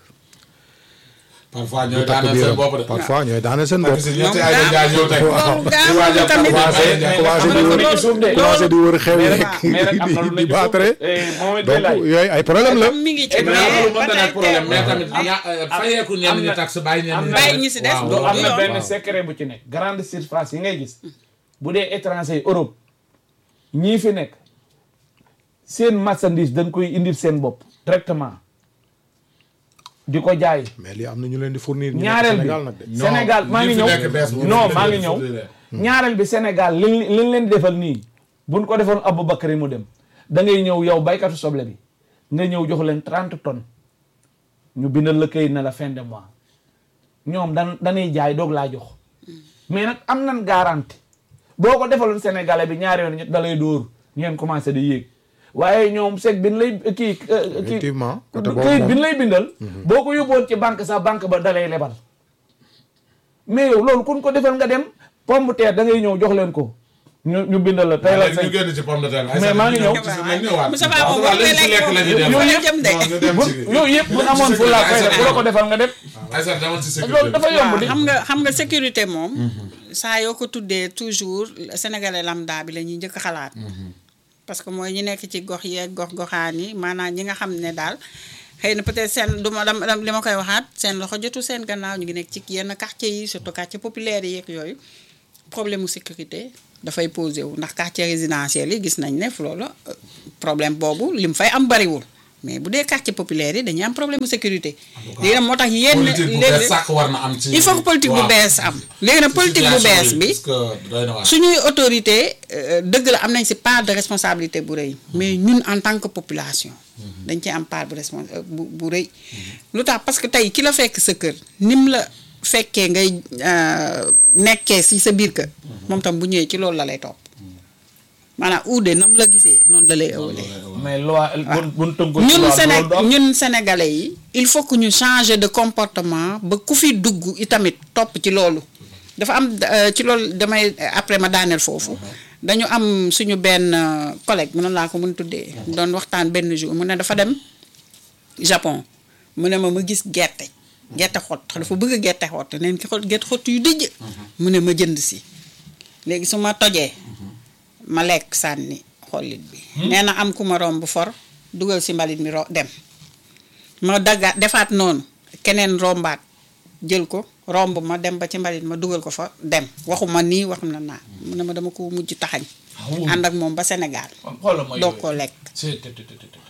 parfois du ñooy takk daaneel seen biiram bopp de parfois ñooy daane seen bopp parce que ñetti ay dañ jaay ñëw tey Waaw, di gaaw waajal tamit. commencé commencé mais commencé di am na wër lu nekk ci suuf de. commencé di wër xew mais yi nag mais nag am na lu di nekk di ci suuf. baatare Eh, Mohamed donc Belaye. yooyu ay problème la mi ngi ci mais mais loolu mën ba na tey nekk problème mais teewul. tamit ña fayeeku ñenn ñi am na- taxe bàyyi ñenn am ñi na- bàyyi ñi si des waaw, du loolu am na yoon. benn waaw. secret bu ci nekk grande surface yi ngay gis bu dee étranger yi Europe ñii fi nekk seen marchandise dañ koy indil seen bopp directement di ko jaay mais lii am na ñu leen di fournir ñu nekk ñaareel bi Sénégal nag de Non, Sénégal maa ñi ngi fi ñëw nekk bees bu non ñu maa leen ngi ñëw fournir. ñaareel bi Sénégal liñ liñ leen di defal nii buñ ko defoon Aboubacry mu dem da ngay ñëw yow baykatu soble bi nga ñëw jox leen 30 tonnes ñu bindal la këyit na la fin de mois ñoom dan dañuy jaay doog laa jox mais nag am nan garantie boo ko defaloon sénégalais bi ñaari yoon ñett da lay dóor ngeen commencé di yéeg waaye ñoom seg bin lay kii kii effectivement côté boobu këyit moom bin lay bindal boo ko yóbboon ci banque sax banque ba dalay lebal mais yow loolu kun ko defal nga dem pomme de terre da ngay ñëw jox leen ko ñu ñu bindal la tey la léegi ñu sañ génn ci pomme de terre bi. Mais maa ngi ñëw. nañ ñëwaat. Moussa Ba moom waaw boo koy léegi ci lekk la ñuy dem. lekk Yooyu moom jëm de. non ñu dem bu ci yooyu yëpp bu amoon fu la fay bu la ko defal nga dem Aïssa demal ci sécurité loolu dafa yomb di xam nga xam nga sécurité moom saa yoo ko tuddee toujours sénégalais lambda bi la ñuy njëkk a xalaat parce que mooy ñi nekk ci gox yeeg gox goxaan yi maanaam ñi nga xam ne daal xëy na peut-être seen du ma dam dam- li ma koy waxaat seen loxo jotu seen gannaaw ñu ngi nekk ci yenn quartier yi surtout quartier populaire yi yeeg yooyu problème mu sécurité dafay posé wu ndax quartier résidentiel yi gis nañ ne fu loolu euh, problème boobu li mu fay am bariwul mais bu dee quartier populaire yi dañuy am problème mu sécurité léegi nag moo tax yenn politique bu léegi- bees sàkk war na am ci. il faut que politique bu waaw. bees am léegi nag ci politique bu situation bees bi parce que doy na waar. suñuy autorité euh, dëgg la am nañ si part de responsabilité bu rëy mais ñun en tant que population dañ ci am part bu respons euh, bu bu rëy lu tax parce que tey ki la fekk sa kër nim la fekkee ngay euh, nekkee si sa biir kër moom tam bu ñëwee ci loolu la lay topp maanaam uude nam la gisee noonu la lay ëwalee mais loi bu bu tënku ci ñun loi Séné loolu du am. ñun sénégalais yi il faut que ñu changer de comportement ba ku fi dugg itamit topp ci loolu dafa am euh, ci loolu damay après ma daaneel foofu dañu am suñu benn euh, collègue mënoon laa ko mën tuddee doon waxtaan benn jour mu ne dafa dem Japon mu ne ma ma gis gerte gerte xott dafa bëgg gerte xott neen ki xott gerte xott yu dijj mu ne ma jënd si léegi su ma tojee ma lekk sànni xollit bi nee na am ku ma romb for dugal si mbalit mi ro dem ma daggaat defaat noonu keneen rombaat jël ko romb ma dem ba ci mbalit ma dugal ko fa dem waxuma nii waxum na naa mu ne ma dama ko mujj taxañ ànd ak moom ba Sénégal xoolal ma doo yooyu. ko lekk c'est te te te te te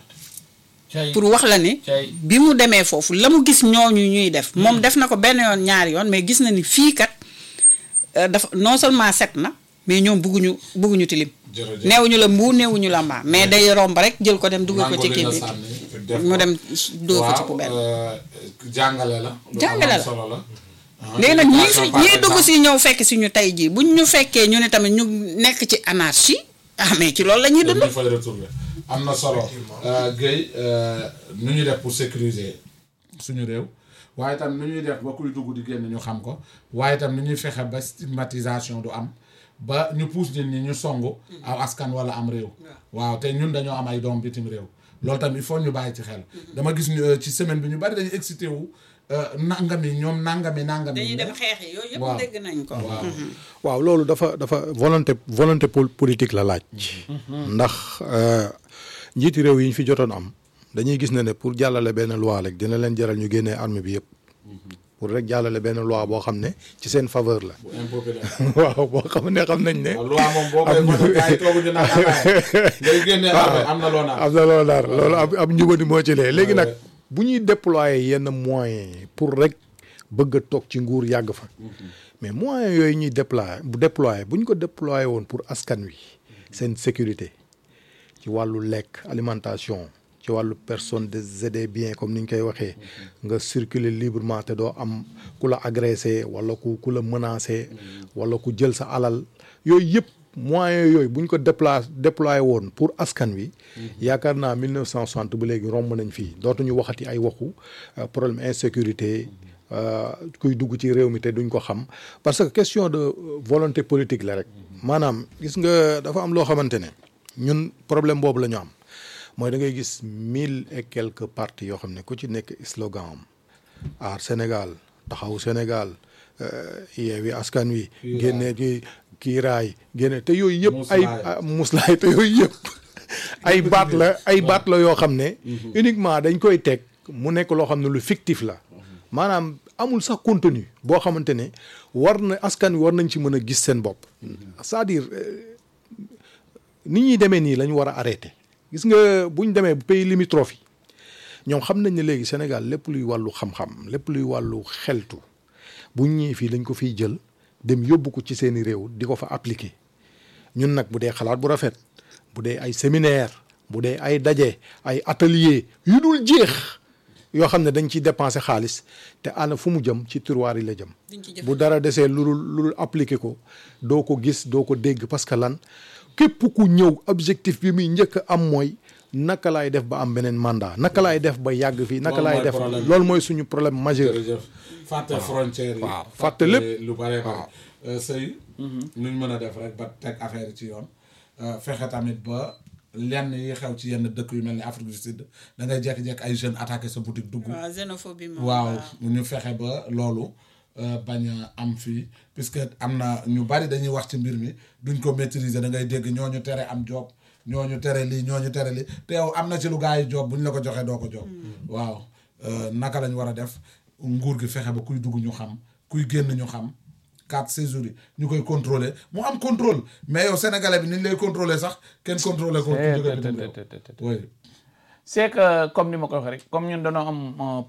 cay pour wax la ni cay bi mu demee foofu la mu gis ñooñu ñuy def moom def na ko benn yoon ñaari yoon mais gis na ni fii kat euh, dafa non seulement set na mais ñoom bugguñu bugguñu tilim jërëjëf. neewuñu la mbuu neewuñu la mbaa mais day romb rek jël ko dem dugal ko Nangu ci li kii nga bi sànni, def mu ko. dem dóor ko ci waaw, poubelle euh, jàngale la. lu Jàngale am la. solo la. Ah, léegi nag ñii fi éducation par ñii dugg exemple. si ñëw fekk si ñu tey jii buñ ñu fekkee ñu ne tamit ñu nekk ci anarchie ah mais ci loolu la ñuy dund dañu fay retrouver am na solo Euh, Guèye euh, nu ñuy def pour sécuriser suñu réew waaye tam nu ñuy def ba kuy dugg di génn ñu xam ko waaye tam nu ñuy fexe ba stigmatisation du am ba ñu pousse nit ñi ñu songu aw askan wala am réew waaw te ñun dañoo am ay doom bitim réew loolu tam il faut ñu bàyyi ci xel dama gis ñu, euh, ci semaine bi ñu bari dañuy excité wu euh, nangami ñoom nangami nangami dañuy dem xeex yi yooyu waaw. yëpp dégg nañ ko waaw waaw loolu dafa dafa volonté volonté pol- politique la laaj. ndax euh, njiiti réew yi ñu fi jotoon am dañuy gis ne ne pour jàllale benn loi rek dina leen jaral ñu génnee armée bi yëpp. pour rek jàllale benn loi boo xam ne ci seen faveur la. bu impopulaire waaw boo xam ne xam nañ ne. waaw loi moom boo koy voté gars yi tooguñu naan ataaya ngay génne armée am na loo naan am na loolu daal loolu ab ab njubadi moo ci lee léegi nag ouais. bu ñuy déployer yenn moyens yi pour rek bëgg a toog ci nguur yàgg fa mais moyens yooyu ñuy déployer bu déployer bu ñu ko déployer woon pour askan wi seen sécurité ci wàllu lekk alimentation ci wàllu personne des et des biens comme ni ñu koy waxee nga circuler librement te doo am ku la agressé wala ku ku la menacé wala ku jël sa alal yooyu yëpp moyens yooyu bu ñu ko déplacé déployé woon pour askan wi yaakaar naa 1960 ba léegi romb nañ fii dootuñu waxati ay waxu euh, problème insécurité euh, kuy dugg ci réew mi te duñ ko xam parce que question de euh, volonté politique la rek maanaam gis nga dafa am loo xamante ne ñun problème boobu la ñu am mooy da ngay gis mille et quelques partis yoo xam ne ku ci nekk slogan am aar Sénégal taxaw Sénégal euh, yeewi askan wi génne ci kiiraay génne te yooyu yëpp ay Muslaay. ah, muslaay te yooyu yëpp ay baat la ay baat la yoo xam ne uniquement dañ koy teg mu nekk loo xam ne lu fictif la maanaam amul sax contenu boo xamante ne war na askan wi war nañ ci mën a gis seen bopp c'est-à-dire euh, ni ñuy demee nii la ñu war a arrêté gis nga bu ñu demee bu pays limitrophe yi ñoom xam nañ ne léegi Sénégal lépp luy wàllu xam-xam lépp luy wàllu xeltu bu ñu ñëwee fii lañ ko fiy jël dem yóbbu ko ci seeni réew di ko fa appliquer ñun nag bu dee xalaat bu rafet bu dee ay séminaire bu dee ay daje ay atelier yu dul jeex yoo xam ne dañ ciy dépenser xaalis te ana fu mu jëm ci tiroir yi la jëm bu dara desee lu dul lu dul appliquer ko doo ko gis doo ko dégg parce que lan képp ku ñëw objectif bi muy njëkk a am mooy naka laay def ba am beneen mandat naka laay def ba yàgg fii naka Loolu laay mooy def problème bi. loolu mooy suñu problème majeur jërëjëf fàtte frontière yi waaw fàtte lépp. lu bare bare sëy nuñ mën a def rek ba teg affaire yi ci yoon Euh, fexe tamit ba lenn yi xew ci yenn dëkk yu mel ni Afrique du Sud da ngay jékki-jékki ay jeunes attaqué sa boutique dugg waaw xénophobie moom waaw ñu fexe ba loolu euh, bañ a am fii puisque am na ñu bari dañuy wax ci mbir mi duñ ko maîtriser da ngay dégg ñooñu tere am job ñooñu tere lii ñooñu tere lii te yow am na ci lu gaa yi job bu ñu la ko joxee doo ko job waaw euh, naka lañ war a def nguur gi fexe ba kuy dugg ñu xam kuy génn ñu xam quatre séjours yi ñu koy contrôler mu am contrôle mais yow sénégalais bi ni ñu lay contrôler sax kenn contrôler ko ku jóge bitim réew. oui c'est que comme ni ma ko waxee rek comme ñun dañoo am